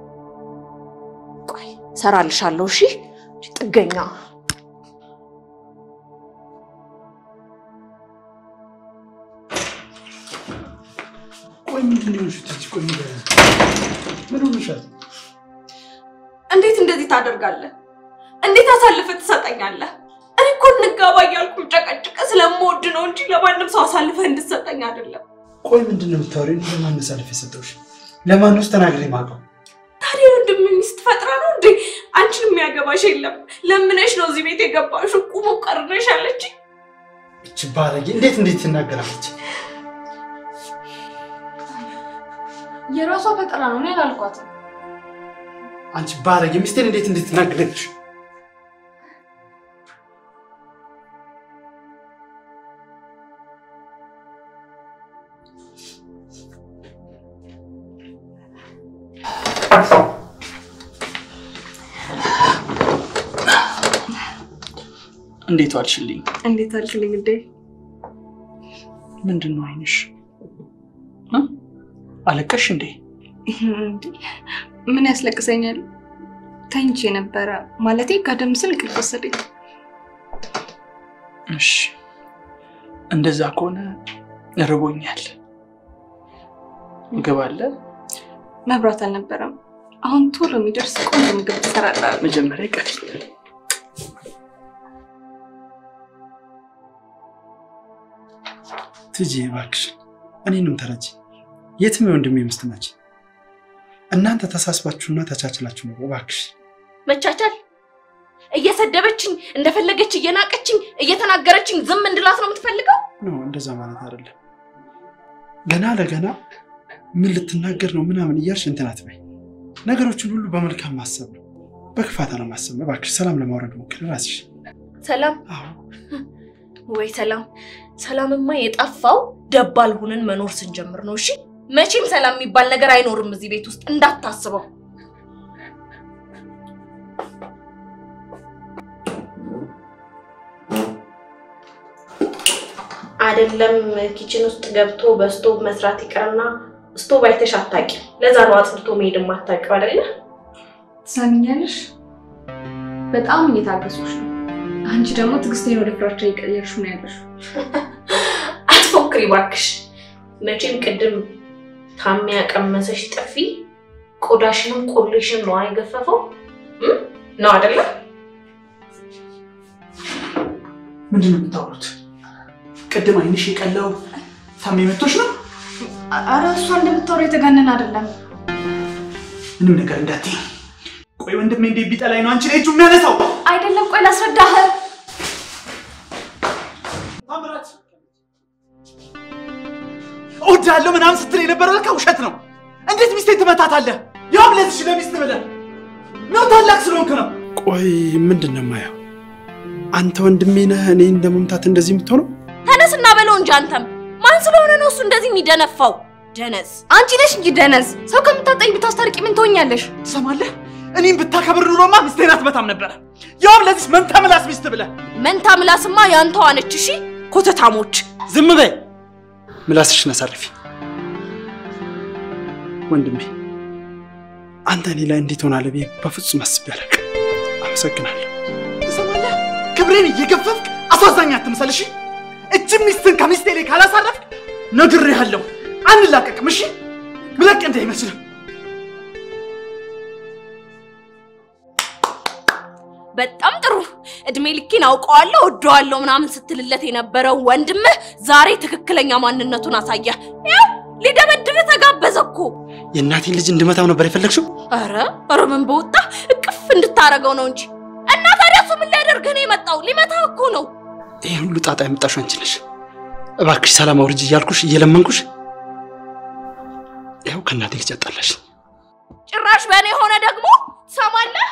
ቆይ ሰራልሻለሁ። እሺ ጥገኛ ቆይ ምንድን ነው የሆንሽው? ትች ቆይ ንገሪኝ። ምን ሆነሻል? እንዴት እንደዚህ ታደርጋለህ? እንዴት አሳልፈህ ትሰጠኛለህ? እኔ እኮ እንጋባ እያልኩ ጨቀጭቀ ስለምወድ ነው እንጂ ለማንም ሰው አሳልፈህ እንድትሰጠኝ አይደለም። ቆይ ምንድን ነው የምታወሪው? እኔ ለማን አሳልፌ የሰጠሁሽ? ለማን ውስጥ ተናግሬ የማውቀው? ታዲያ ወንድም ሚስት ፈጥራ ነው እንዴ? አንቺን የሚያገባሽ የለም። ለምነሽ ነው እዚህ ቤት የገባሽው። ቁሙ ቀርነሽ አለች። እች ባለጌ እንዴት እንዴት ትናገራለች? የራሷ ፈጠራ ነው እኔ አላልኳትም። አንቺ ባለጌ ሚስቴን እንዴት እንዴት ትናገራለች? እንዴት ዋልሽልኝ? እንዴት አልክልኝ እንዴ? ምንድን ነው አይንሽ? እ? አለቀሽ እንዴ? እንዴ ምን ያስለቅሰኛል? ተኝቼ ነበረ ማለቴ ቀደም ስል እንቅልፍ ወሰደኝ። እሺ እንደዛ ከሆነ ርቦኛል። ምግብ አለ? መብራት አልነበረም። አሁን ቶሎ የሚደርስ ቆንጆ ምግብ ትሰራለህ። መጀመሪያ ቀፊ ትጂ እባክሽ እኔንም ተረጂ። የትም የወንድሜ ሚስት ነች። እናንተ ተሳስባችሁና ተቻችላችሁ ነው። እባክሽ መቻቻል እየሰደበችኝ እንደፈለገች እየናቀችኝ እየተናገረችኝ ዝም እንድላት ነው የምትፈልገው? ነው እንደዛ ማለት አይደለም። ገና ለገና ምን ልትናገር ነው ምናምን እያልሽ እንትን አትበይ። ነገሮችን ሁሉ በመልካም ማሰብ ነው፣ በክፋት ነው ማሰብ ነው። እባክሽ ሰላም ለማውረድ ሞክር ራስሽ። ሰላም አዎ ወይ ሰላም። ሰላምማ የጠፋው ደባል ሁነን መኖር ስንጀምር ነው። እሺ መቼም ሰላም የሚባል ነገር አይኖርም እዚህ ቤት ውስጥ እንዳታስበው። አይደለም ኪችን ውስጥ ገብቶ በስቶቭ መስራት ይቀርና ስቶቭ አይተሽ አታውቂም። ለዛ ነው አጽድቶ መሄድ የማታውቂው አይደለ? ትሰሚኛለሽ? በጣም እየታገሱሽ ነው። አንቺ ደግሞ ትዕግስቴን ወደ ፍራቻ እየቀየርሽ ነው ያለሽው። አትፎክሪ እባክሽ። መቼም ቅድም ታሚ ያቀመሰሽ ጥፊ ቆዳሽንም ቆሌሽን ነው አይገፈፈው እም? ነው አይደለ? ምንድን ነው የምታወሩት? ቅድም አይንሽ የቀላው ታሜ መቶሽ ነው? አረ እሷ እንደምታወራው የተጋነን አይደለም። ምንም ነገር እንዳትይ። ቆይ ወንድሜ እንዴት ቢጠላኝ ነው አንቺ ላይ እጁ የሚያነሳው? አይደለም፣ ቆይ ላስረዳህ። ታምራት እወድሃለሁ ምናምን ስትል የነበረ ለካ ውሸት ነው። እንዴት ሚስቴን ትመታታለህ? ያውም ለዚች ለሚስት ብለህ ነው ታላቅ ስለሆንክ ነው። ቆይ ምንድን ነው የማየው? አንተ ወንድሜ ነህ እኔ እንደ መምታት እንደዚህ የምትሆነው? ተነስና በለው እንጂ አንተም ማን ስለሆነ ነው እሱ እንደዚህ የሚደነፋው? ደነስ አንቺ ነሽ እንጂ ደነዝ። ሰው ከምታጠኝ ብታስታርቂ ምን ትሆኛለሽ? ትሰማለህ? እኔም ብታከብር ኑሮማ ሚስቴን አትመታም ነበረ። ያውም ለዚች መንታ ምላስ ሚስት ብለህ መንታ ምላስማ ያንተዋ ነች። እሺ ኮተታሞች ዝም በይ፣ ምላስሽን አሳርፊ። ወንድሜ አንተ እኔ ላይ እንዴት ሆናለህ ብዬ በፍጹም አስቤ አላውቅም። አመሰግናለሁ። ትሰማለህ? ክብሬን እየገፈፍክ አሳዛኝ አትምሰል። እሺ እጅ ሚስትን ከሚስቴ ላይ ካላሳረፍክ ነግሬሃለሁ፣ አንላቀቅም። እሺ ምለቅ እንዳይመስልህ። በጣም ጥሩ። እድሜ ልኬን አውቀዋለሁ ወደዋለሁ ምናምን ስትልለት የነበረው ወንድምህ ዛሬ ትክክለኛ ማንነቱን አሳየ። ያው ሊደበድብህ ተጋበዘ እኮ። የእናቴን ልጅ እንድመታው ነበር የፈለግሽው? ኧረ ኧረ ምን በወጣ እቅፍ እንድታረገው ነው እንጂ። እና ታዲያ እሱ ምን ሊያደርግህ ነው የመጣው? ሊመታህ እኮ ነው። ይህ ሁሉ ጣጣ ያመጣሽው አንቺ ነሽ። እባክሽ ሰላም አውርጅ እያልኩሽ እየለመንኩሽ ይኸው ከእናቴ ልጅ አጣላሽ። ጭራሽ በእኔ ሆነ ደግሞ ትሰማለህ?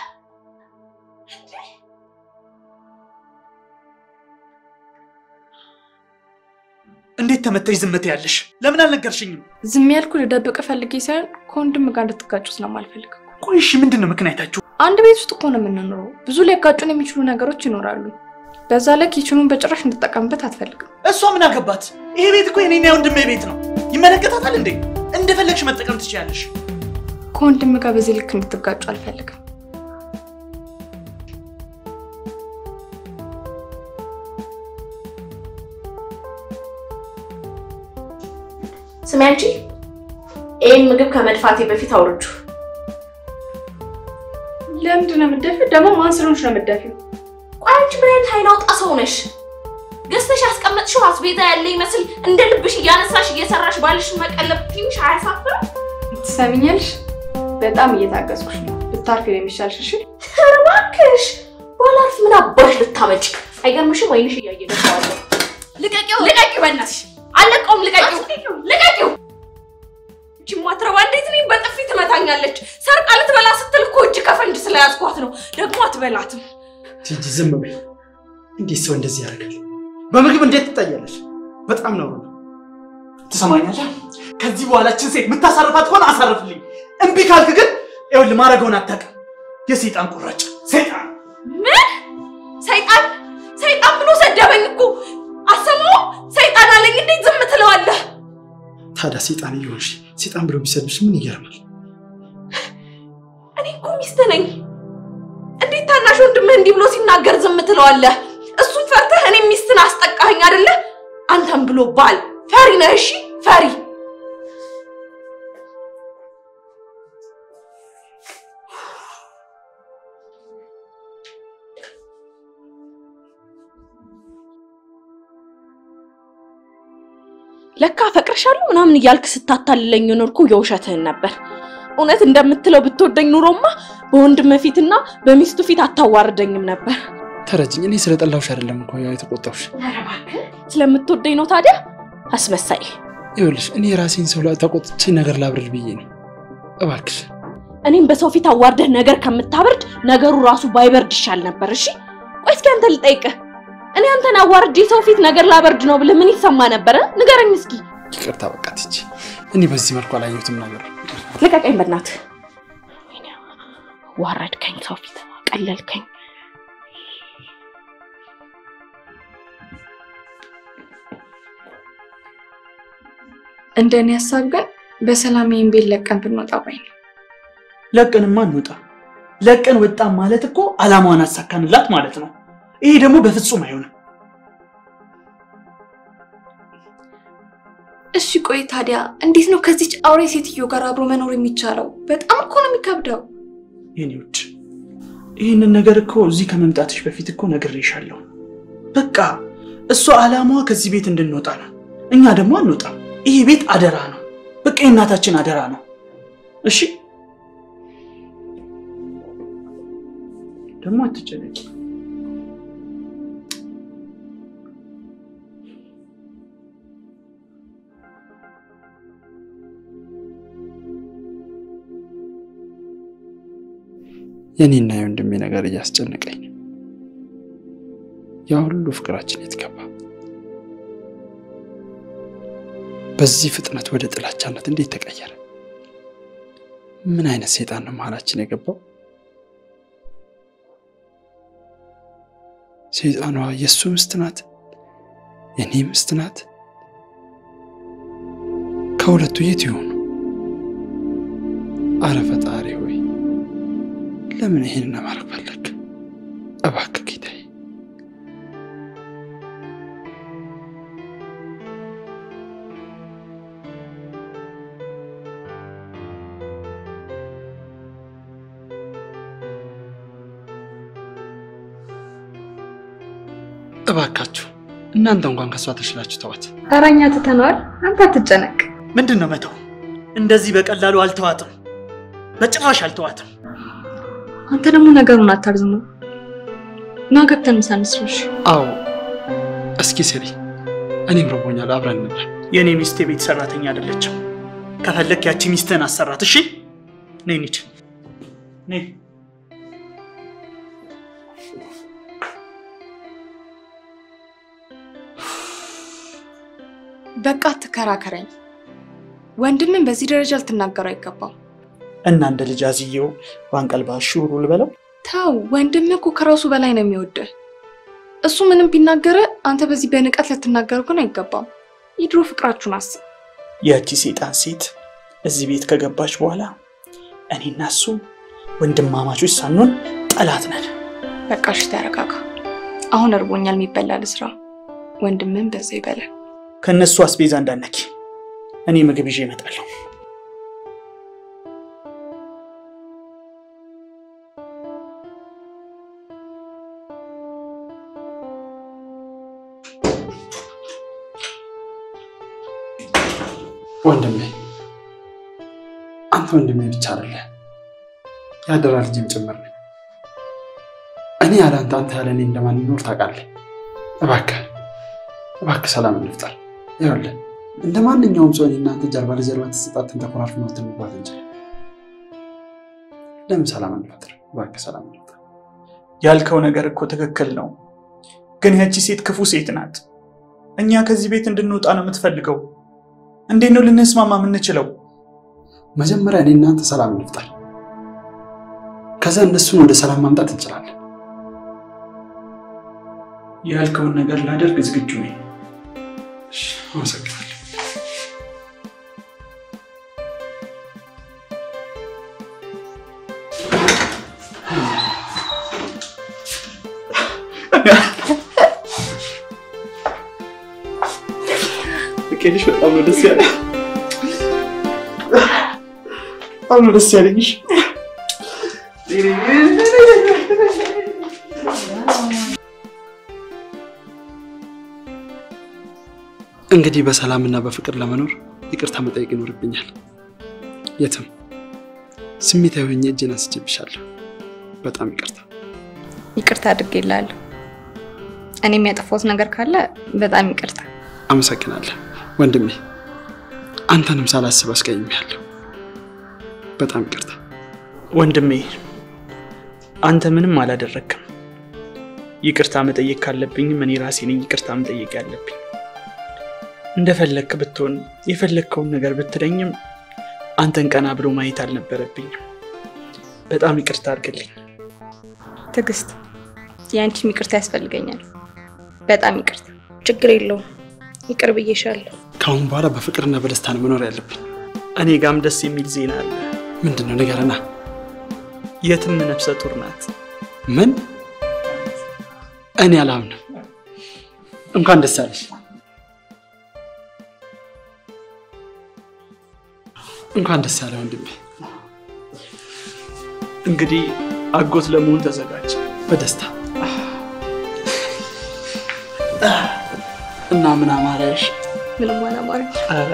እንዴት ተመተሽ ዝም ትያለሽ? ለምን አልነገርሽኝም? ዝም ያልኩ ልደብቅ ፈልጌ ሳይሆን ከወንድም ጋር እንድትጋጩ ስለማልፈልግ እኮ። ቆይ እሺ ምንድን ነው ምክንያታችሁ? አንድ ቤት ውስጥ እኮ ነው የምንኖረው። ብዙ ሊያጋጩን የሚችሉ ነገሮች ይኖራሉ። በዛ ላይ ኪችኑን በጭራሽ እንድጠቀምበት አትፈልግም። እሷ ምን አገባት? ይሄ ቤት እኮ የኔና የወንድሜ ቤት ነው። ይመለከታታል እንዴ? እንደፈለግሽ መጠቀም ትችያለሽ። ከወንድም ጋር በዚህ ልክ እንድትጋጩ አልፈልግም። ስሚ አንቺ፣ ይህን ምግብ ከመድፋቴ በፊት አውርጁ። ለምንድን ነው የምትደፊው? ደግሞ ማን ስለሆንሽ ነው የምትደፊው? ቆይ አንቺ ምን አይነት አይን አውጣ ሰው ነሽ? ገዝተሽ ያስቀመጥሽው አስቤዛ ያለ ይመስል እንደ ልብሽ እያነሳሽ እየሰራሽ ባልሽን መቀለብ ትንሽ አያሳፍርም? ትሰሚኛለሽ? በጣም እየታገዝኩሽ ነው። ብታርፊ ነው የሚሻልሽ። እሺ ኧረ እባክሽ ባላርፍ ምን አባሽ ልታመጭ? አይገርምሽም? አይንሽ እያየ ደፋዋለሁ። ልቀቂው! ልቀቂው! በእናትሽ አለቀውም። ልቀቂው! ልቀቂው! እቺ ማትረባ እንዴት እኔን በጥፊ ትመታኛለች? ሰርቃ ልትበላ ስትል እኮ እጅ ከፈንጅ ስለያዝኳት ነው። ደግሞ አትበላትም። ቲጂ ዝም በይ። እንዴት ሰው እንደዚህ ያደርጋል? በምግብ እንዴት ትታያለሽ? በጣም ነው ትሰማኛለህ? ከዚህ በኋላችን ሴት የምታሳርፋት ከሆነ አሳርፍልኝ። እምቢ ካልክ ግን ይኸውልህ ማድረገውን አታውቅም። የሰይጣን ቁራጭ ሰይጣን ምን ሰይጣን ሰይጣን ብሎ ሰደበኝ እኮ አሰማው። ሰይጣን አለኝ። እንዴት ዝም ትለዋለህ? ታዲያ ሴጣን እየሆንሽ ሴጣን ብሎ ቢሰድብሽ ምን ይገርማል? እኔ እኮ ሚስት ነኝ። እንዴት ታናሽ ወንድምህ እንዲህ ብሎ ሲናገር ዝም ትለዋለህ? እሱን ፈርተህ እኔ ሚስትን አስጠቃኸኝ አይደለ? አንተም ብሎ ባል ፈሪ ነህ። እሺ ፈሪ ለካ አፈቅርሻለሁ ምናምን እያልክ ስታታልለኝ ኖርኩ። የውሸትህን ነበር። እውነት እንደምትለው ብትወደኝ ኑሮማ በወንድም ፊትና በሚስቱ ፊት አታዋርደኝም ነበር። ተረጅኝ። እኔ ስለጠላሁሽ አይደለም እኮ ያው የተቆጣሁሽ። ስለምትወደኝ ነው ታዲያ አስመሳይ። ይኸውልሽ እኔ የራሴን ሰው ላይ ተቆጥቼ ነገር ላብርድ ብዬ ነው። እባክሽ እኔም በሰው ፊት አዋርደህ ነገር ከምታበርድ ነገሩ ራሱ ባይበርድ ይሻል ነበር። እሺ ቆይ እስኪ አንተ ልጠይቅህ፣ እኔ አንተን አዋርድ የሰው ፊት ነገር ላበርድ ነው ብለህ ምን ይሰማ ነበረ? ንገረኝ እስኪ። ይቅርታ በቃ ቲጂ፣ እኔ በዚህ መልኩ አላየሁትም ነገር ልቀቀኝ በእናትህ። ወይኔ ዋረድከኝ፣ ሰው ፊት ቀለልከኝ። እንደ እኔ ሀሳብ ግን በሰላም ይህን ቤት ለቀን ብንወጣ ባይ ነው። ለቀንማ እንውጣ። ለቀን ወጣን ማለት እኮ አላማዋን አሳካንላት ማለት ነው። ይሄ ደግሞ በፍጹም አይሆንም። እሺ ቆይ ታዲያ እንዴት ነው ከዚች አውሬ ሴትዮ ጋር አብሮ መኖር የሚቻለው? በጣም እኮ ነው የሚከብደው። የኔ ውድ ይህንን ነገር እኮ እዚህ ከመምጣትሽ በፊት እኮ ነግሬሻለሁ። በቃ እሷ አላማዋ ከዚህ ቤት እንድንወጣ ነው። እኛ ደግሞ አንወጣም። ይሄ ቤት አደራ ነው። በቃ የእናታችን አደራ ነው። እሺ ደግሞ አትጨነቂ። የኔና የወንድሜ ነገር እያስጨነቀኝ ነው። ያ ሁሉ ፍቅራችን የት ገባ? በዚህ ፍጥነት ወደ ጥላቻነት እንዴት ተቀየረ? ምን አይነት ሰይጣን ነው መሀላችን የገባው? ሰይጣኗ የእሱ ምስት ናት፣ የእኔ ምስት ናት። ከሁለቱ የት ይሆኑ? አረ ፈጣሪ ሆይ ለምን ይሄንን ማድረግ ፈለግ? እባክህ ጌታዬ እባካችሁ እናንተ እንኳን ከእሷ ተሽላችሁ ተዋት። ኧረ እኛ ትተነዋል። አንተ አትጨነቅ። ምንድን ነው መተው? እንደዚህ በቀላሉ አልተዋትም፣ በጭራሽ አልተዋትም። አንተ ደግሞ ነገሩን አታርዝመው። ና ገብተን ምሳ እንስራ። እሺ? አዎ እስኪ ስሪ፣ እኔም ረቦኛል፣ አብረን እንብላ። የእኔ ሚስት የቤት ሰራተኛ አይደለችም። ከፈለክ ያቺ ሚስትህን አሰራት። እሺ ነይ እንሂድ። ነይ በቃ አትከራከረኝ። ወንድምን በዚህ ደረጃ ልትናገሩ አይገባም። እና እንደ ልጅ አዝዬው በአንቀልባ ሹሩ ልበለው። ተው፣ ወንድምህ እኮ ከራሱ በላይ ነው የሚወድህ። እሱ ምንም ቢናገረ አንተ በዚህ በንቀት ልትናገር ግን አይገባም። የድሮ ፍቅራችሁን አስብ። ያቺ ሴጣን ሴት እዚህ ቤት ከገባች በኋላ እኔና እሱ ወንድማማቾች ሳንሆን ጠላት ነን። በቃ እሺ ተረጋጋ። አሁን እርቦኛል፣ የሚበላ ልስራ። ወንድምህን በዛ ይበላል። ከእነሱ አስቤዛ እንዳነኪ እኔ ምግብ ይዤ እመጣለሁ። ወንድሜ አንተ ወንድሜ ብቻ አይደለ ያደራ ልጅም ጭምር ነኝ። እኔ ያለ አንተ አንተ ያለ እኔ እንደማንኖር ታውቃለህ። እባክህ እባክህ ሰላም እንፍጠር። ይኸውልህ እንደ ማንኛውም ሰው እኔ እናንተ ጀርባ ለጀርባ ተሰጣትን ተኮራርፍ መብትን መግባት እንችላለን። ለምን ሰላም እንፈጥር? እባክህ ሰላም እንፍጠር። ያልከው ነገር እኮ ትክክል ነው፣ ግን ያቺ ሴት ክፉ ሴት ናት። እኛ ከዚህ ቤት እንድንወጣ ነው የምትፈልገው። እንዴት ነው ልንስማማ የምንችለው? መጀመሪያ እኔ እናንተ ሰላም እንፍጠር። ከዛ እነሱን ወደ ሰላም ማምጣት እንችላለን። ያልከውን ነገር ላደርግ ዝግጁ ነኝ። እሺ፣ አመሰግናለሁ። ፍቄልሽ በጣም ነው ደስ ያለኝ። በጣም ነው ደስ ያለኝ። እንግዲህ በሰላምና በፍቅር ለመኖር ይቅርታ መጠየቅ ይኖርብኛል። የትም ስሜታዊ ሆኜ እጄን አንስቼብሻለሁ። በጣም ይቅርታ። ይቅርታ አድርጌልሃለሁ። እኔ የሚያጠፋሁት ነገር ካለ በጣም ይቅርታ። አመሰግናለሁ ወንድሜ። አንተንም ሳላስብ አስቀይሜያለሁ። በጣም ይቅርታ ወንድሜ፣ አንተ ምንም አላደረግክም። ይቅርታ መጠየቅ ካለብኝም እኔ ራሴ ነኝ ይቅርታ መጠየቅ ያለብኝ። እንደፈለግክ ብትሆን የፈለግከውን ነገር ብትለኝም አንተን ቀና ብሎ ማየት አልነበረብኝም። በጣም ይቅርታ አድርግልኝ። ትዕግስት፣ የአንቺም ይቅርታ ያስፈልገኛል። በጣም ይቅርታ። ችግር የለውም ይቅር ብዬሻለሁ። ከአሁን በኋላ በፍቅርና በደስታ ነው መኖር ያለብን። እኔ ጋም ደስ የሚል ዜና አለ። ምንድን ነው ንገረና። የትም ነፍሰ ጡር ናት። ምን? እኔ አላምንም። እንኳን ደስ አለሽ። እንኳን ደስ ያለ ወንድሜ። እንግዲህ አጎት ለመሆን ተዘጋጅ። በደስታ እና ምን አማረሽ? ምንም ሆነ አማረኝ። ኧረ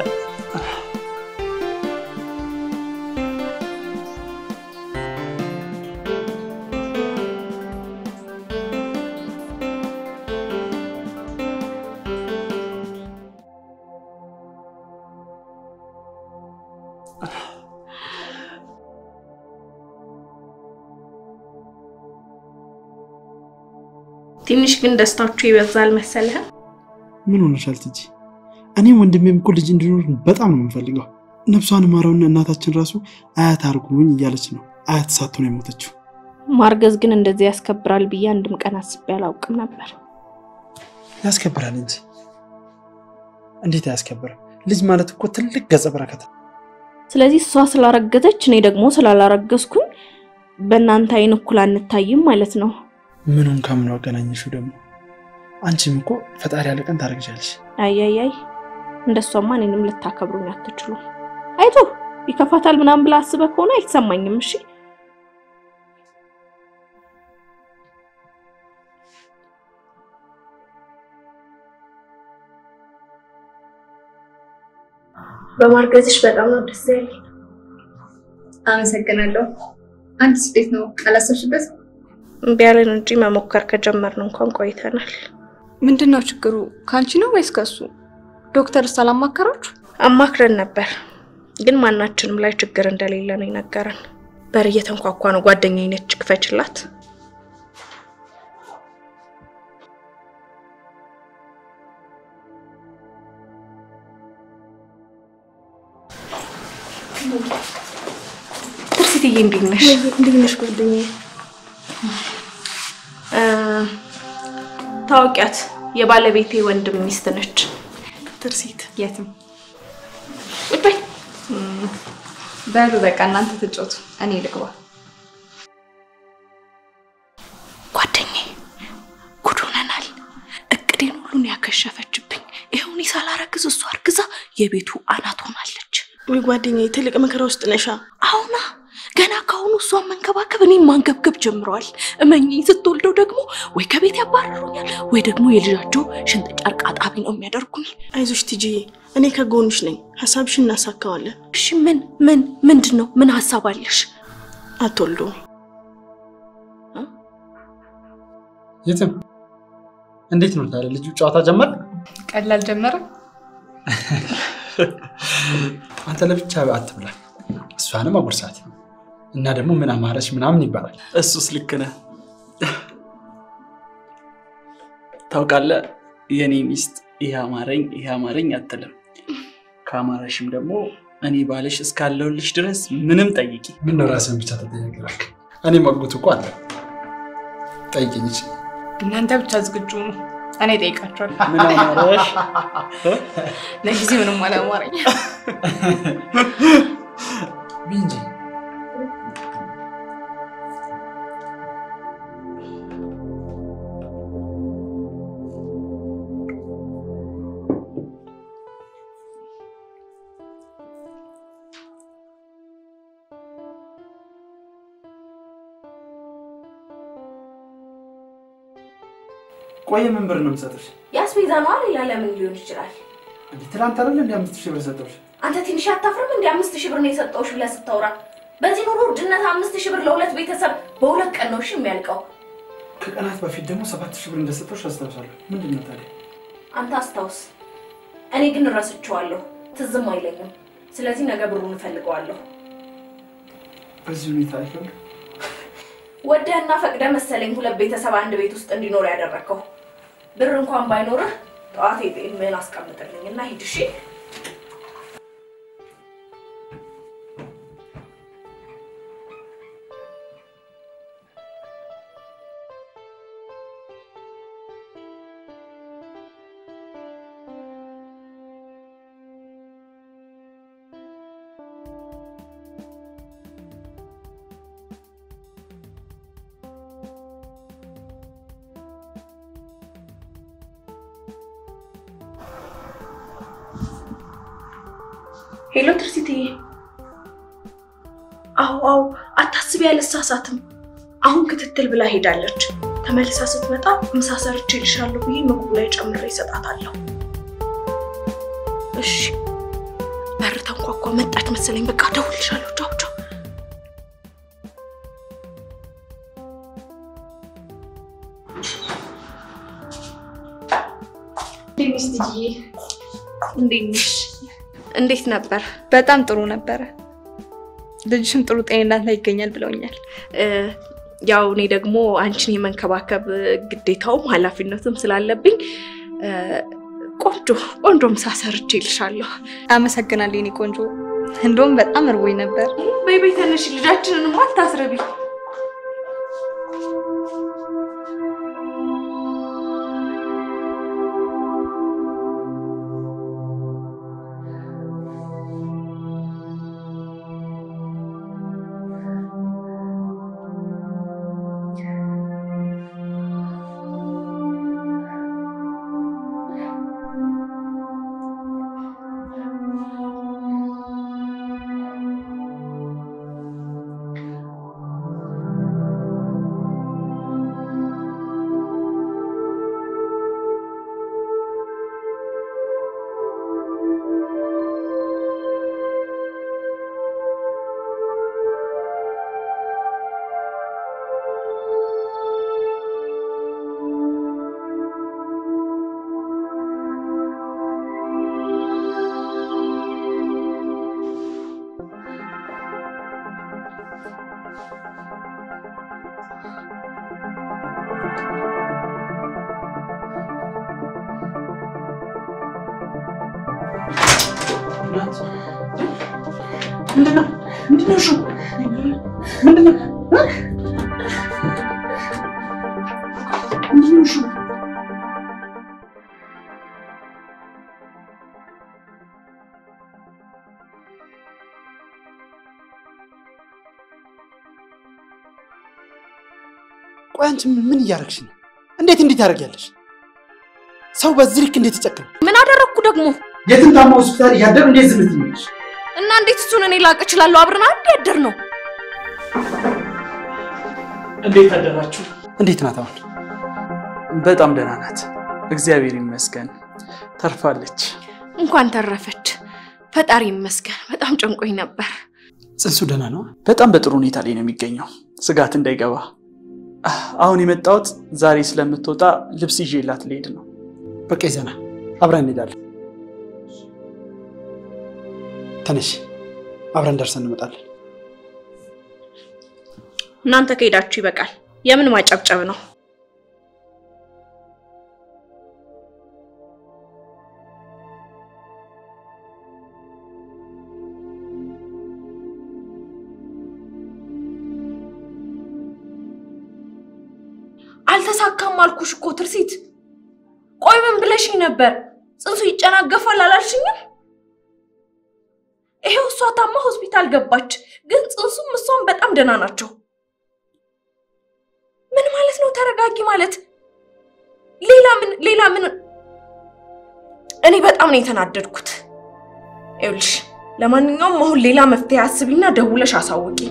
ትንሽ ግን ደስታችሁ ይበዛል መሰለህ። ምን ሆነሻል ትጂ? እኔም ወንድሜም እኮ ልጅ እንዲኖር በጣም ነው የምንፈልገው። ነፍሷን ማረውና እናታችን ራሱ አያት አርጉኝ እያለች ነው አያት ሳትሆን የሞተችው። ማርገዝ ግን እንደዚህ ያስከብራል ብዬ አንድም ቀን አስቤ አላውቅም ነበር። ያስከብራል እንጂ እንዴት አያስከብርም? ልጅ ማለት እኮ ትልቅ ገጸ በረከት ነው። ስለዚህ እሷ ስላረገዘች እኔ ደግሞ ስላላረገዝኩኝ በእናንተ አይን እኩል አንታይም ማለት ነው። ምኑን ከምኑ አገናኘሽው ደግሞ? አንቺም እኮ ፈጣሪ ያለ ቀን ታረግዣለሽ። አያያይ እንደሷማ እኔንም ልታከብሩኝ አትችሉም። አይቶ ይከፋታል ምናምን ብላ አስበህ ከሆነ አይሰማኝም። እሺ በማርገዝሽ በጣም ነው ደስ ያለኝ። አመሰግናለሁ። አንቺስ እንዴት ነው? አላሰብሽበት? እምቢ ያለን እንጂ መሞከር ከጀመርን እንኳን ቆይተናል። ምንድን ነው ችግሩ? ከአንቺ ነው ወይስ ከሱ? ዶክተርስ አላማከራችሁ? አማክረን ነበር፣ ግን ማናችንም ላይ ችግር እንደሌለ ነው የነገረን። በር እየተንኳኳ ነው። ጓደኛዬ ነች፣ ክፈችላት። ትርሲትዬ እንዴት ነሽ? እንዴት ነሽ ጓደኛዬ? እ ታውቂያት የባለቤቴ ወንድም ሚስት ነች። ትርሲት የትም ቁጭ በይ። በሉ በቃ እናንተ ትጮቱ፣ እኔ ልግባ። ጓደኛዬ ጉድ ሆነናል። እቅዴን ሁሉን ያከሸፈችብኝ። ይኸው እኔ ሳላረግዝ እሷ አርግዛ የቤቱ አናት ሆናለች። ወይ ጓደኛዬ ትልቅ መከራ ውስጥ ነሻ። አሁና ገና ከአሁኑ እሷን መንከባከብ እኔም ማንገብገብ ጀምረዋል። እመኚኝ ስትወልደው ደግሞ ወይ ከቤት ያባረሩኛል ወይ ደግሞ የልጃቸው ሽንጥ ጨርቅ አጣቢ ነው የሚያደርጉኝ። አይዞሽ ቲጂዬ፣ እኔ ከጎንሽ ነኝ። ሀሳብሽን እናሳካዋለን። እሺ ምን ምን ምንድን ነው? ምን ሀሳብ አለሽ? አትወልዱም። የትም እንዴት ነው ታዲያ? ልጁ ጨዋታ ጀመር? ቀላል ጀመረ። አንተ ለብቻ አትብላ፣ እሷንም አጉርሳት። እና ደግሞ ምን አማረች ምናምን ይባላል። እሱስ ልክ ነህ። ታውቃለህ፣ የኔ ሚስት ይህ አማረኝ ይህ አማረኝ አትልም። ከአማረሽም ደግሞ እኔ ባልሽ እስካለሁልሽ ድረስ ምንም ጠይቂ። ምን ነው ራስህን ብቻ ተጠያቂ እባክህ። እኔ መጉት እኮ አለ ጠይቅኝ እንጂ እናንተ ብቻ ዝግጁ ነው፣ እኔ እጠይቃቸዋለሁ። ምን አማረሽ? ለጊዜ ምንም አላማረኝ። እንጂ ቆየ ምን ብር ነው የምሰጥሽ? የአስቤዛ ነው ሌላ ለምን ሊሆን ይችላል? እንዴ ትናንት አይደለ እንደ አምስት ሺህ ብር ሰጠሁሽ? አንተ ትንሽ አታፍርም? እንደ አምስት ሺህ ብር ነው የሰጠውሽ ብለህ ስታወራ በዚህ ኑሮ ውድነት አምስት ሺህ ብር ለሁለት ቤተሰብ በሁለት ቀን ነው እሺ የሚያልቀው። ከቀናት በፊት ደግሞ ሰባት ሺህ ብር እንደሰጠሁሽ አስታውሳለሁ። ምንድን ነው ታዲያ? አንተ አስታውስ። እኔ ግን እረስቸዋለሁ፣ ትዝም አይለኝም። ስለዚህ ነገ ብሩን እፈልገዋለሁ። በዚህ ሁኔታ አይከብድም? ወደህና ፈቅደ መሰለኝ ሁለት ቤተሰብ አንድ ቤት ውስጥ እንዲኖር ያደረግከው። ብር እንኳን ባይኖርህ ጠዋት ምን አስቀምጥልኝ እና ሂድ እሺ። ሄሎ ትርሲትዬ። አዎ አዎ፣ አታስቢ፣ አልሳሳትም። አሁን ክትትል ብላ ሄዳለች። ተመልሳ ስትመጣ ምሳ ሰርቼ እልሻለሁ ብዬ ምግቡ ላይ ጨምሬ እሰጣታለሁ። እሺ። በር ተንኳኳ፣ መጣች መሰለኝ። በቃ እደውልልሻለሁ። ቻው ቻው። እንዴት ነሽ? እንዴት ነበር? በጣም ጥሩ ነበረ። ልጅሽም ጥሩ ጤንነት ላይ ይገኛል ብለውኛል። ያው እኔ ደግሞ አንቺን የመንከባከብ ግዴታውም ኃላፊነትም ስላለብኝ ቆንጆ ቆንጆ ምሳ ሰርቼ እልሻለሁ። አመሰግናለሁ የኔ ቆንጆ። እንደውም በጣም እርቦኝ ነበር። በይ በይ ተነሽ፣ ልጃችንንም አታስረቢ። ምንድነው? ምንድነው? እሺ ምንድነው? ምንድነው? እሺ ቆይ አንቺ ምን እያደረግሽ ነው? እንዴት እንዴት ያደርጊያለሽ? ሰው በዚህ ልክ እንዴት ይጨክናል? ምን አደረግኩ ደግሞ? የትም ታማ ሆስፒታል እያደር እንዴት ዝም ትይኛለሽ? እና እንዴት እሱን እኔ ላቅ እችላለሁ? አብረን አንድ ያደር ነው። እንዴት አደራችሁ? እንዴት ናት አሁን? በጣም ደህና ናት፣ እግዚአብሔር ይመስገን። ተርፋለች። እንኳን ተረፈች። ፈጣሪ ይመስገን። በጣም ጨንቆኝ ነበር። ጽንሱ ደህና ነው? በጣም በጥሩ ሁኔታ ላይ ነው የሚገኘው፣ ስጋት እንዳይገባ። አሁን የመጣሁት ዛሬ ስለምትወጣ ልብስ ይዤላት ልሄድ ነው። በቃ ይዘና አብረን እንሄዳለን። ተነሽ፣ አብረን ደርሰን እንመጣለን። እናንተ ከሄዳችሁ ይበቃል። የምን ማጨብጨብ ነው? አልተሳካም አልኩሽ እኮ ትርሲት። ቆይ ምን ብለሽኝ ነበር? ጽንሱ ይጨናገፋል አላልሽኝም? ይሄው እሷ ታማ ሆስፒታል ገባች፣ ግን ጽንሱም እሷም በጣም ደህና ናቸው። ምን ማለት ነው ተረጋጊ ማለት? ሌላ ምን ሌላ ምን? እኔ በጣም ነው የተናደድኩት። ይኸውልሽ ለማንኛውም አሁን ሌላ መፍትሄ አስቢና ደውለሽ አሳውቂኝ።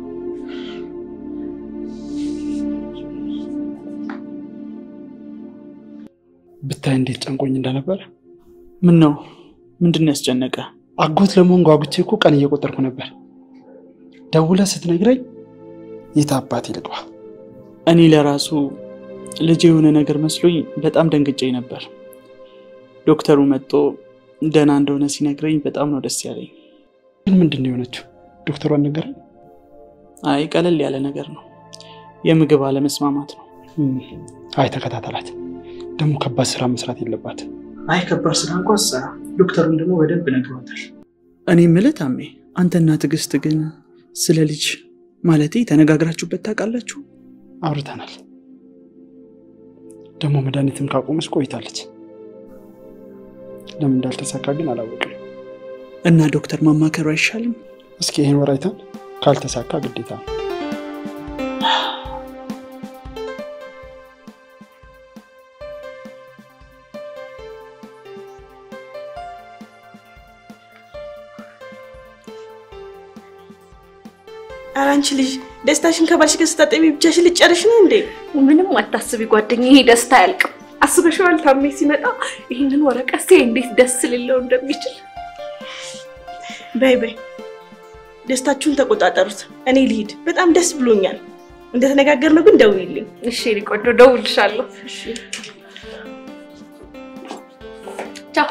ብታይ እንዴት ጨንቆኝ እንደነበረ። ምን ነው? ምንድን ነው ያስጨነቀ? አጎት ለመሆን ጓጉቼ እኮ ቀን እየቆጠርኩ ነበር። ደውለህ ስትነግረኝ የት አባቴ ልግባ? እኔ ለራሱ ልጅ የሆነ ነገር መስሎኝ በጣም ደንግጬ ነበር። ዶክተሩ መጥቶ ደህና እንደሆነ ሲነግረኝ በጣም ነው ደስ ያለኝ። ግን ምንድን ነው የሆነችው? ዶክተሩ አልነገረኝ? አይ ቀለል ያለ ነገር ነው፣ የምግብ አለመስማማት ነው። አይ ተከታተላት። ደግሞ ከባድ ስራ መስራት የለባት። አይ ከባድ ስራ እንኳ ሰራ። ዶክተሩን ደግሞ በደንብ ነግሯታል። እኔ የምልህ ታሜ፣ አንተና ትዕግስት ግን ስለ ልጅ ማለቴ ተነጋግራችሁበት ታውቃላችሁ? አውርተናል። ደግሞ መድኃኒትም ካቆመች ቆይታለች። ለምን እንዳልተሳካ ግን አላወቅም። እና ዶክተር ማማከሩ አይሻልም? እስኪ ይህን ወር አይተን ካልተሳካ ግዴታ ነው። ኧረ አንቺ ልጅ ደስታሽን ከባልሽ ጋር ስታጠቢ ብቻሽን ልጨርሽ ነው እንዴ? ምንም አታስቢ ጓደኛዬ፣ ይሄ ደስታ አያልቅም። አስበሽዋል? ታሜ ሲመጣ ይህንን ወረቀት ሲያይ እንዴት ደስ ሊለው እንደሚችል። በይ በይ ደስታችሁን ተቆጣጠሩት። እኔ ልሂድ። በጣም ደስ ብሎኛል። እንደተነጋገርነው ግን ደውይልኝ። እሺ እኔ ቆንጆ ደውልሻለሁ። ቻው።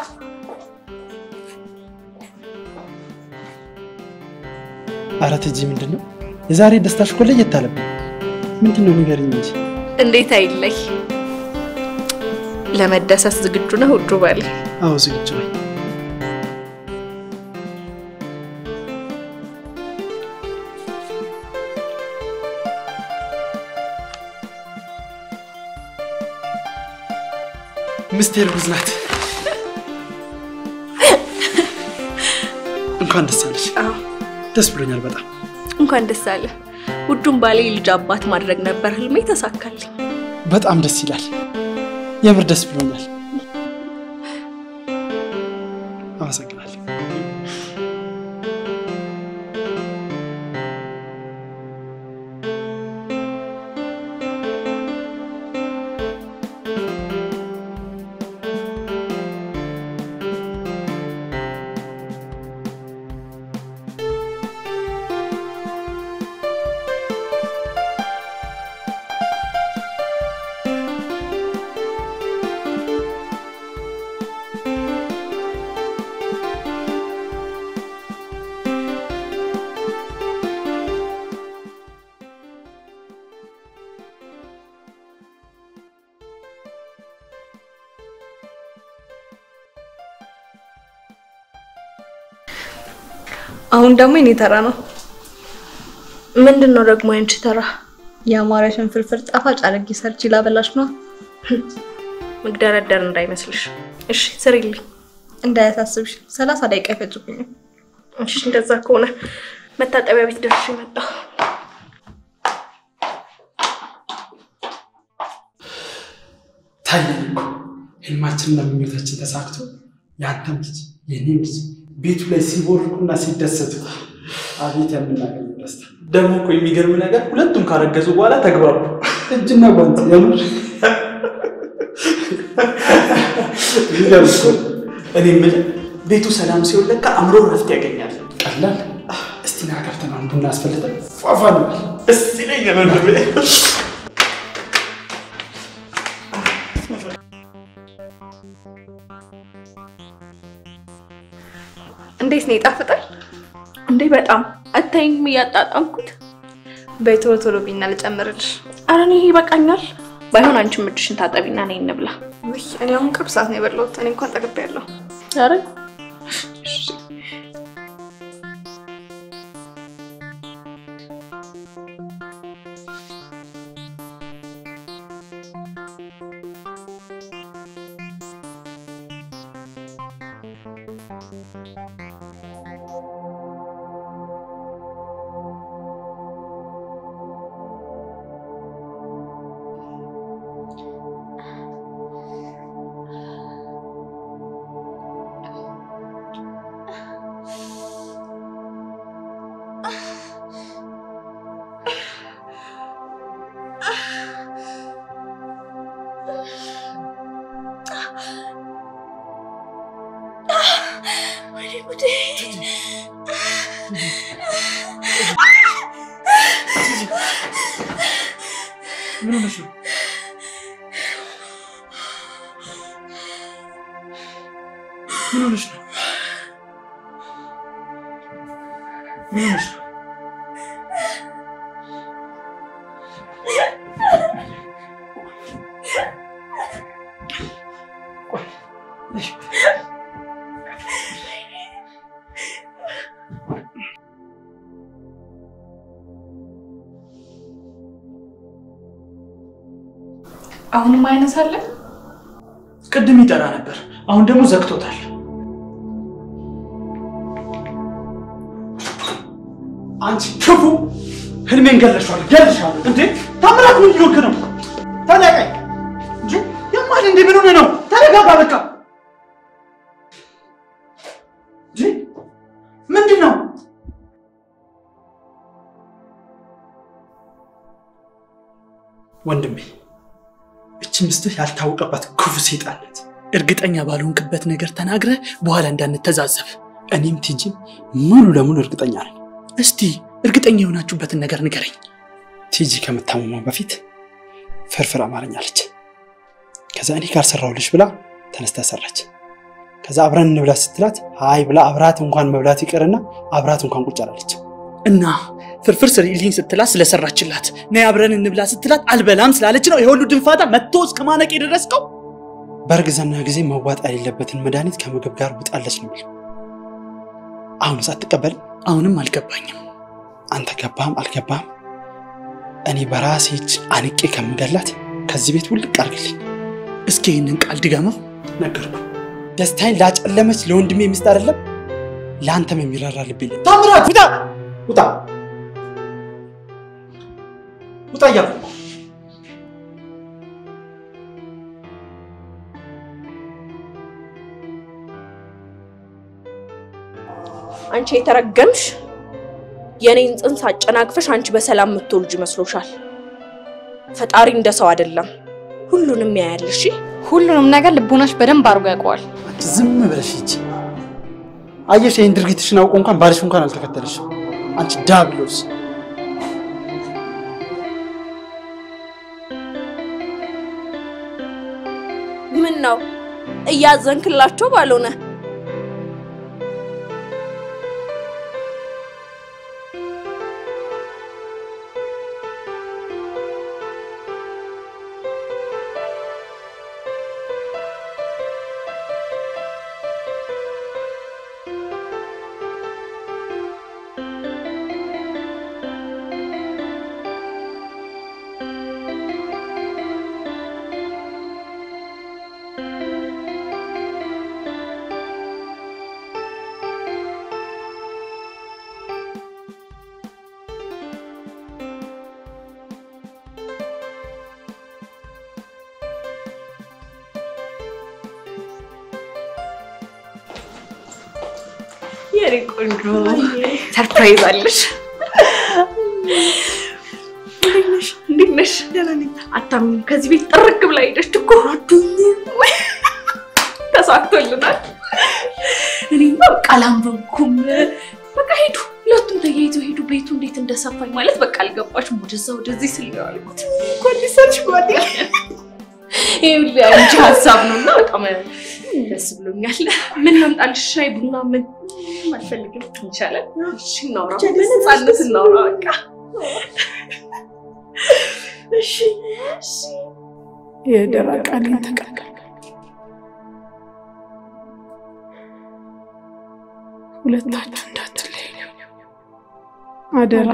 ኧረ ትጂ ምንድን ነው የዛሬ ደስታሽ እኮ ለየት አለብኝ። ምንድን ነው ንገሪኝ እንጂ። እንዴት አይለይ። ለመደሰት ዝግጁ ነህ ውዱ ባል? አዎ ዝግጁ ነኝ። ምስቴ እርጉዝ ናት። እንኳን ደስ አለሽ። ደስ ብሎኛል በጣም። እንኳን ደስ አለ። ውዱን ባሌ ልጅ አባት ማድረግ ነበር ህልሜ፣ ተሳካልኝ። በጣም ደስ ይላል። የምር ደስ ብሎኛል። አመሰግናለሁ። አሁን ደግሞ የኔ ተራ ነው። ምንድን ነው ደግሞ ያንቺ ተራ? የአማረሽን ፍርፍር ጣፋጭ አድርጌ ሰርቼ ላበላሽ ነው። መግደረደር እንዳይመስልሽ። እሺ ስሪልኝ። እንዳያሳስብሽ፣ ሰላሳ ደቂቃ አይፈጅብኝም። እሺ እንደዛ ከሆነ መታጠቢያ ቤት ደርሼ መጣሁ። ታየን እኮ ህልማችንና ምኞታችን ተሳክቶ የአንተም ልጅ የኔም ልጅ ቤቱ ላይ ሲቦርቁና ሲደሰቱ አቤት የምናገኘው ደስታ! ደግሞ እኮ የሚገርም ነገር ሁለቱም ካረገዙ በኋላ ተግባቡ። እጅና ጓንት የምር ይገርም እኮ። እኔ የምልህ ቤቱ ሰላም ሲሆን ለካ አእምሮ ረፍት ያገኛል። ቀላል። እስቲ ና ገብተን አንድ ቡና አስፈልጠን ፏፏ ነው። ደስ ይለኛል ወንድሜ። እንዴት ነው ይጣፍጣል? እንዴ በጣም አታይኝም እያጣጣምኩት። በይ ቶሎ ቶሎ ቢና ልጨምርልሽ። ኧረ እኔ ይበቃኛል። ባይሆን አንቺም እጅሽን ታጠቢና ነይ እንብላ። ውይ እኔ አሁን ቅርብ ሰዓት ነው የበላሁት። እኔ እንኳን ጠግቤያለሁ። ኧረ ምን ሆነሽ ነው? ምን ሆነሽ ነው? ምን ሆነሽ ነው? አሁንም አይነሳለ ቅድም ይጠራ ነበር፣ አሁን ደግሞ ዘግቶታል። አንቺ ክፉ ህልሜን ገለሻል ገልሻለሁ። እንዴ ታምራት ምን እየሆንክ ነው? ተለቀኝ እንጂ የማል እንዴ ምን ሆነ ነው? ተረጋጋ በቃ። እንጂ ምንድን ነው? ወንድሜ፣ እቺ ሚስትህ ያልታወቀባት ክፉ ሴጣን ናት። እርግጠኛ ባልሆንክበት ነገር ተናግረ በኋላ እንዳንተዛዘብ። እኔም ቲጂም ሙሉ ለሙሉ እርግጠኛ ነኝ። እስቲ እርግጠኛ የሆናችሁበትን ነገር ንገረኝ። ቲጂ ከምታመማ በፊት ፍርፍር አማረኛለች። ከዛ እኔ ጋር ሰራሁልሽ ብላ ተነስታ ሰራች። ከዛ አብረን እንብላ ስትላት አይ ብላ አብራት እንኳን መብላት ይቅርና አብራት እንኳን ቁጭ አላለች። እና ፍርፍር ስሪልኝ ስትላት ስለሰራችላት ነይ አብረን እንብላ ስትላት አልበላም ስላለች ነው የሁሉ ድንፋታ መጥቶ እስከ ማነቅ የደረስከው? በእርግዝና ጊዜ መዋጥ የሌለበትን መድኃኒት ከምግብ ጋር ውጣለች ነው የሚለው። አሁንስ አትቀበልም? አሁንም አልገባኝም። አንተ ገባህም አልገባህም እኔ በራሴ እጅ አንቄ ከምገላት ከዚህ ቤት ውልቅ አድርግልኝ። እስኪ ይህንን ቃል ድገመው። ነገርኩ። ደስታዬን ላጨለመች ለወንድሜ ሚስት አይደለም ለአንተም የሚራራ ልብ የለም። ታምራት ውጣ ውጣ ውጣ እያልኩ እኮ። አንቺ የተረገምሽ የኔን ጽንስ አጨናግፈሽ አንቺ በሰላም የምትወልጅ መስሎሻል? ፈጣሪ እንደ ሰው አይደለም፣ ሁሉንም ያያል። እሺ ሁሉንም ነገር ልቦናሽ በደንብ አድርጎ ያውቀዋል። አንቺ ዝም ብለሽ ሂጂ። አየሽ፣ ይህን ድርጊትሽን አውቆ እንኳን ባልሽ እንኳን አልተከተለሽም። አንቺ ዳብሎስ ምን ነው እያዘንክላቸው ባልሆነ የኔ ቆንጆ ሰርፕራይዝ አለሽ። እንዴት ነሽ? አታምኚም? ከዚህ ቤት ጥርግ ብላ ሄደሽ እኮ ተሳክቶልናል። እኔማ በቃ አላመንኩም። በቃ ሄዱ፣ ሁለቱም ተያይዘው ሄዱ። ቤቱ እንዴት እንደሰፋኝ ማለት በቃ አልገባሽም። ወደዛ ወደዚህ ስል ነው ያልኩት። እንኳን ሊሰርሽ ጓዴ ይሄ ሁሉ አንቺ ሀሳብ ነው እና በጣም ደስ ብሎኛል። ምን ላምጣልሽ? ሻይ ቡና? ምን አልፈልግም። ይቻላል። እሺ እናውራ፣ በነፃነት እናውራ በቃ እሺ የደራ ቃሌን ተቀበል። ሁለታችሁ እንዳትለዩ አደራ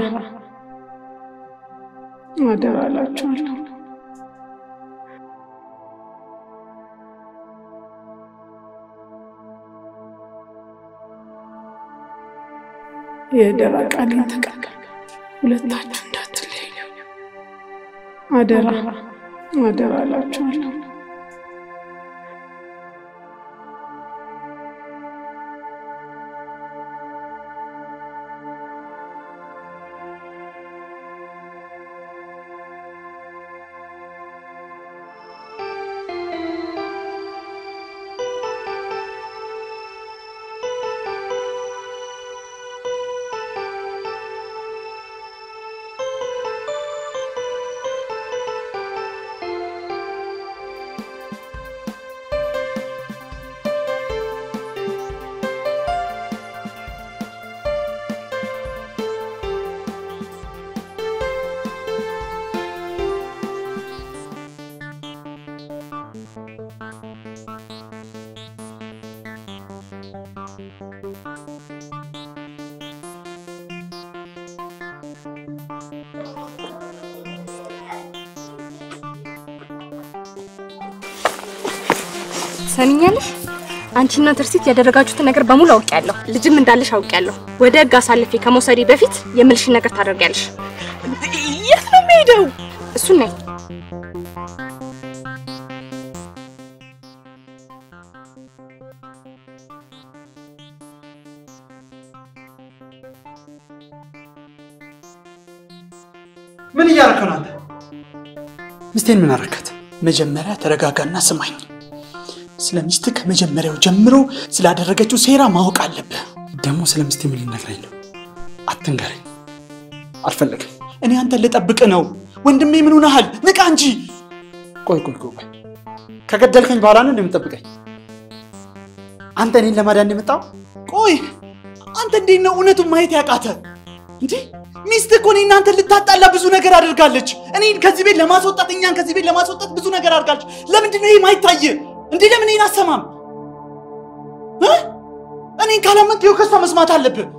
አደራ እላችኋለሁ። የደራ ቃሌን ተቀበል። ሁለታችሁ እንዳትለዩ አደራ አደራ እላችኋለሁ። ሰሚኛለሽ? አንቺና ትርሲት ያደረጋችሁትን ነገር በሙሉ አውቄያለሁ። ልጅም እንዳለሽ አውቄያለሁ። ወደ ህግ አሳልፌ ከመውሰዴ በፊት የምልሽን ነገር ታደርጊያለሽ። የት ነው የምሄደው? እሱን ነኝ ምን እያደረክ ነው አንተ? ሚስቴን ምን አረካት? መጀመሪያ ተረጋጋና ስማኝ። ስለ ሚስት ከመጀመሪያው ጀምሮ ስላደረገችው ሴራ ማወቅ አለብህ። ደግሞ ስለ ሚስቴ ምን ልነግረኝ ነው? አትንገረኝ፣ አልፈለግም። እኔ አንተን ልጠብቅ ነው። ወንድሜ ምን ሆነሃል? ንቃ እንጂ። ቆይ ቆይ ቆይ፣ ከገደልከኝ በኋላ ነው እንደምጠብቀኝ? አንተ እኔን ለማዳን የመጣው? ቆይ አንተ እንዴት ነው እውነቱን ማየት ያቃተ? እንዴ ሚስት እኮ እኔ እናንተን ልታጣላ ብዙ ነገር አድርጋለች። እኔን ከዚህ ቤት ለማስወጣት እኛን ከዚህ ቤት ለማስወጣት ብዙ ነገር አድርጋለች። ለምንድን ነው ይሄ ማይታይ? እንዴ ለምን ይሄን አሰማም? እ? እኔን ካላመንክ ይኸው ከሷ መስማት አለብህ።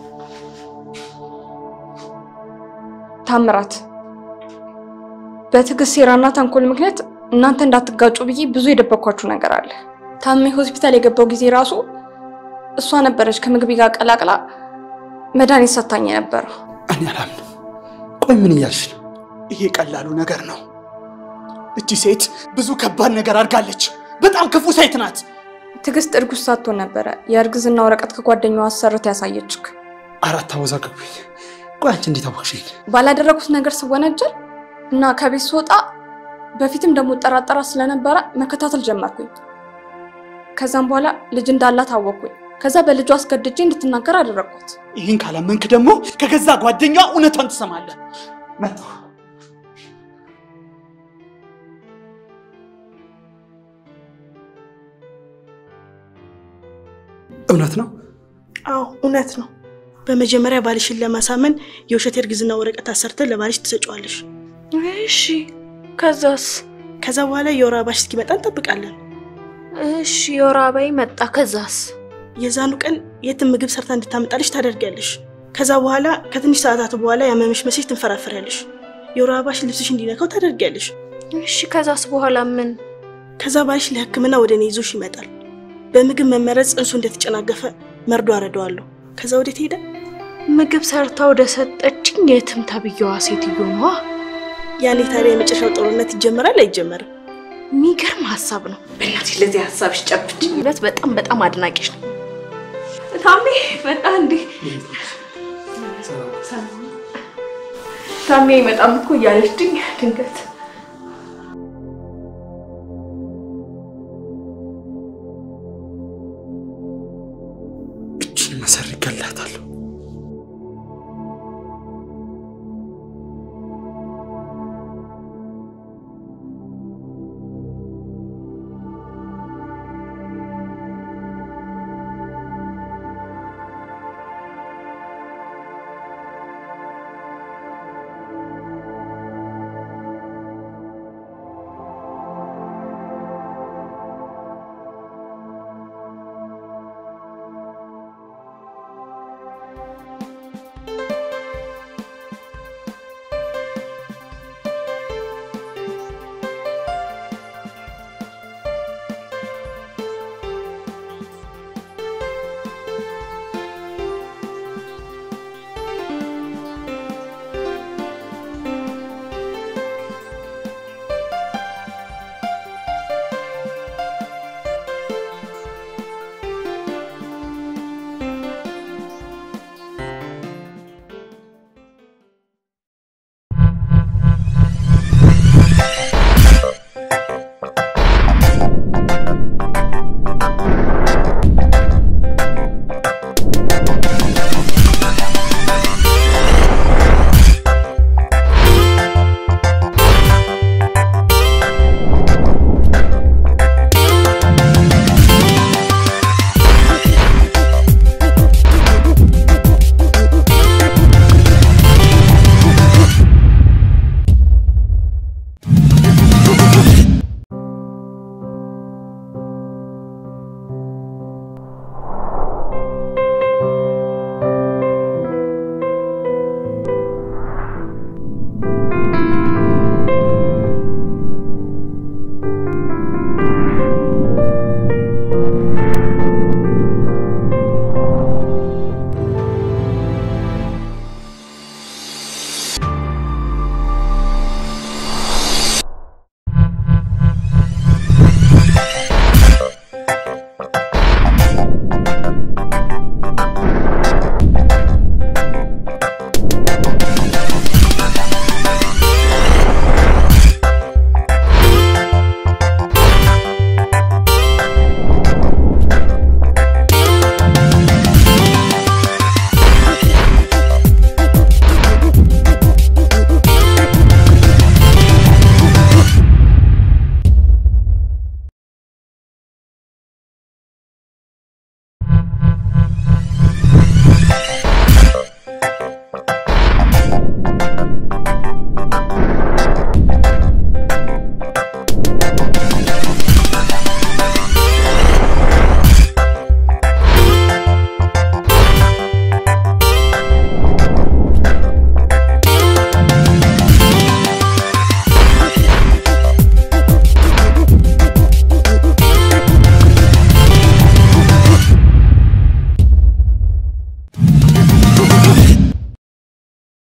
ታምራት በትዕግስት ሴራና ተንኮል ምክንያት እናንተ እንዳትጋጩ ብዬ ብዙ የደበኳችሁ ነገር አለ። ታሜ ሆስፒታል የገባው ጊዜ ራሱ እሷ ነበረች ከምግቤ ጋር ቀላቅላ መድኃኒት ሰታኝ የነበረው። እኔ አላምንም። ቆይ ምን እያልሽ ነው? ይሄ ቀላሉ ነገር ነው። እቺ ሴት ብዙ ከባድ ነገር አድርጋለች። በጣም ክፉ ሴት ናት። ትዕግስት እርጉዝ ሳትሆን ነበረ የእርግዝና ወረቀት ከጓደኛዋ አሰርታ ያሳየችክ። አራት አወዛገብኝ። ቆይ አንቺ እንዴት አወቅሽኝ? ባላደረጉት ነገር ስወነጀል እና ከቤት ስወጣ በፊትም ደግሞ ጠራጠራ ስለነበረ መከታተል ጀመርኩኝ። ከዛም በኋላ ልጅ እንዳላት አወቅኩኝ። ከዛ በልጇ አስገድጄ እንድትናገር አደረግኳት። ይህን ካላመንክ ደግሞ ከገዛ ጓደኛዋ እውነቷን ትሰማለህ። መጣሁ። እውነት ነው? አዎ እውነት ነው። በመጀመሪያ ባልሽን ለማሳመን የውሸት የእርግዝና ወረቀት አሰርተን ለባልሽ ትሰጪዋለሽ። እሺ፣ ከዛስ? ከዛ በኋላ የወር አበባሽ እስኪመጣ እንጠብቃለን። እሺ፣ የወር አበባዬ መጣ። ከዛስ? የዛኑ ቀን የትም ምግብ ሰርታ እንድታመጣልሽ ታደርጊያለሽ። ከዛ በኋላ ከትንሽ ሰዓታት በኋላ ያመመሽ መስሽ ትንፈራፈሪያለሽ። የወር አበባሽ ልብስሽ እንዲነካው ታደርጊያለሽ። እሺ፣ ከዛስ በኋላ ምን? ከዛ ባልሽ ለሕክምና ወደ እኔ ይዞሽ ይመጣል። በምግብ መመረዝ ጽንሱ እንደተጨናገፈ መርዶ አረደዋለሁ። ከዛ ወዴት ሄደ? ምግብ ሰርታ ወደ ሰጠችኝ የትም ተብዬዋ ሴትዮ ነዋ። ያኔ ታዲያ የመጨረሻው ጦርነት ይጀመራል አይጀመርም? የሚገርም ሀሳብ ነው። በእናትሽ ለዚህ ሀሳብሽ ጨብጭ። እውነት በጣም በጣም አድናቂሽ ነው። ታሜ መጣ እንዴ? ታሜ አይመጣም እኮ እያለች ድኝ ድንገት እችን መሰር ይገላታለሁ። Thank you.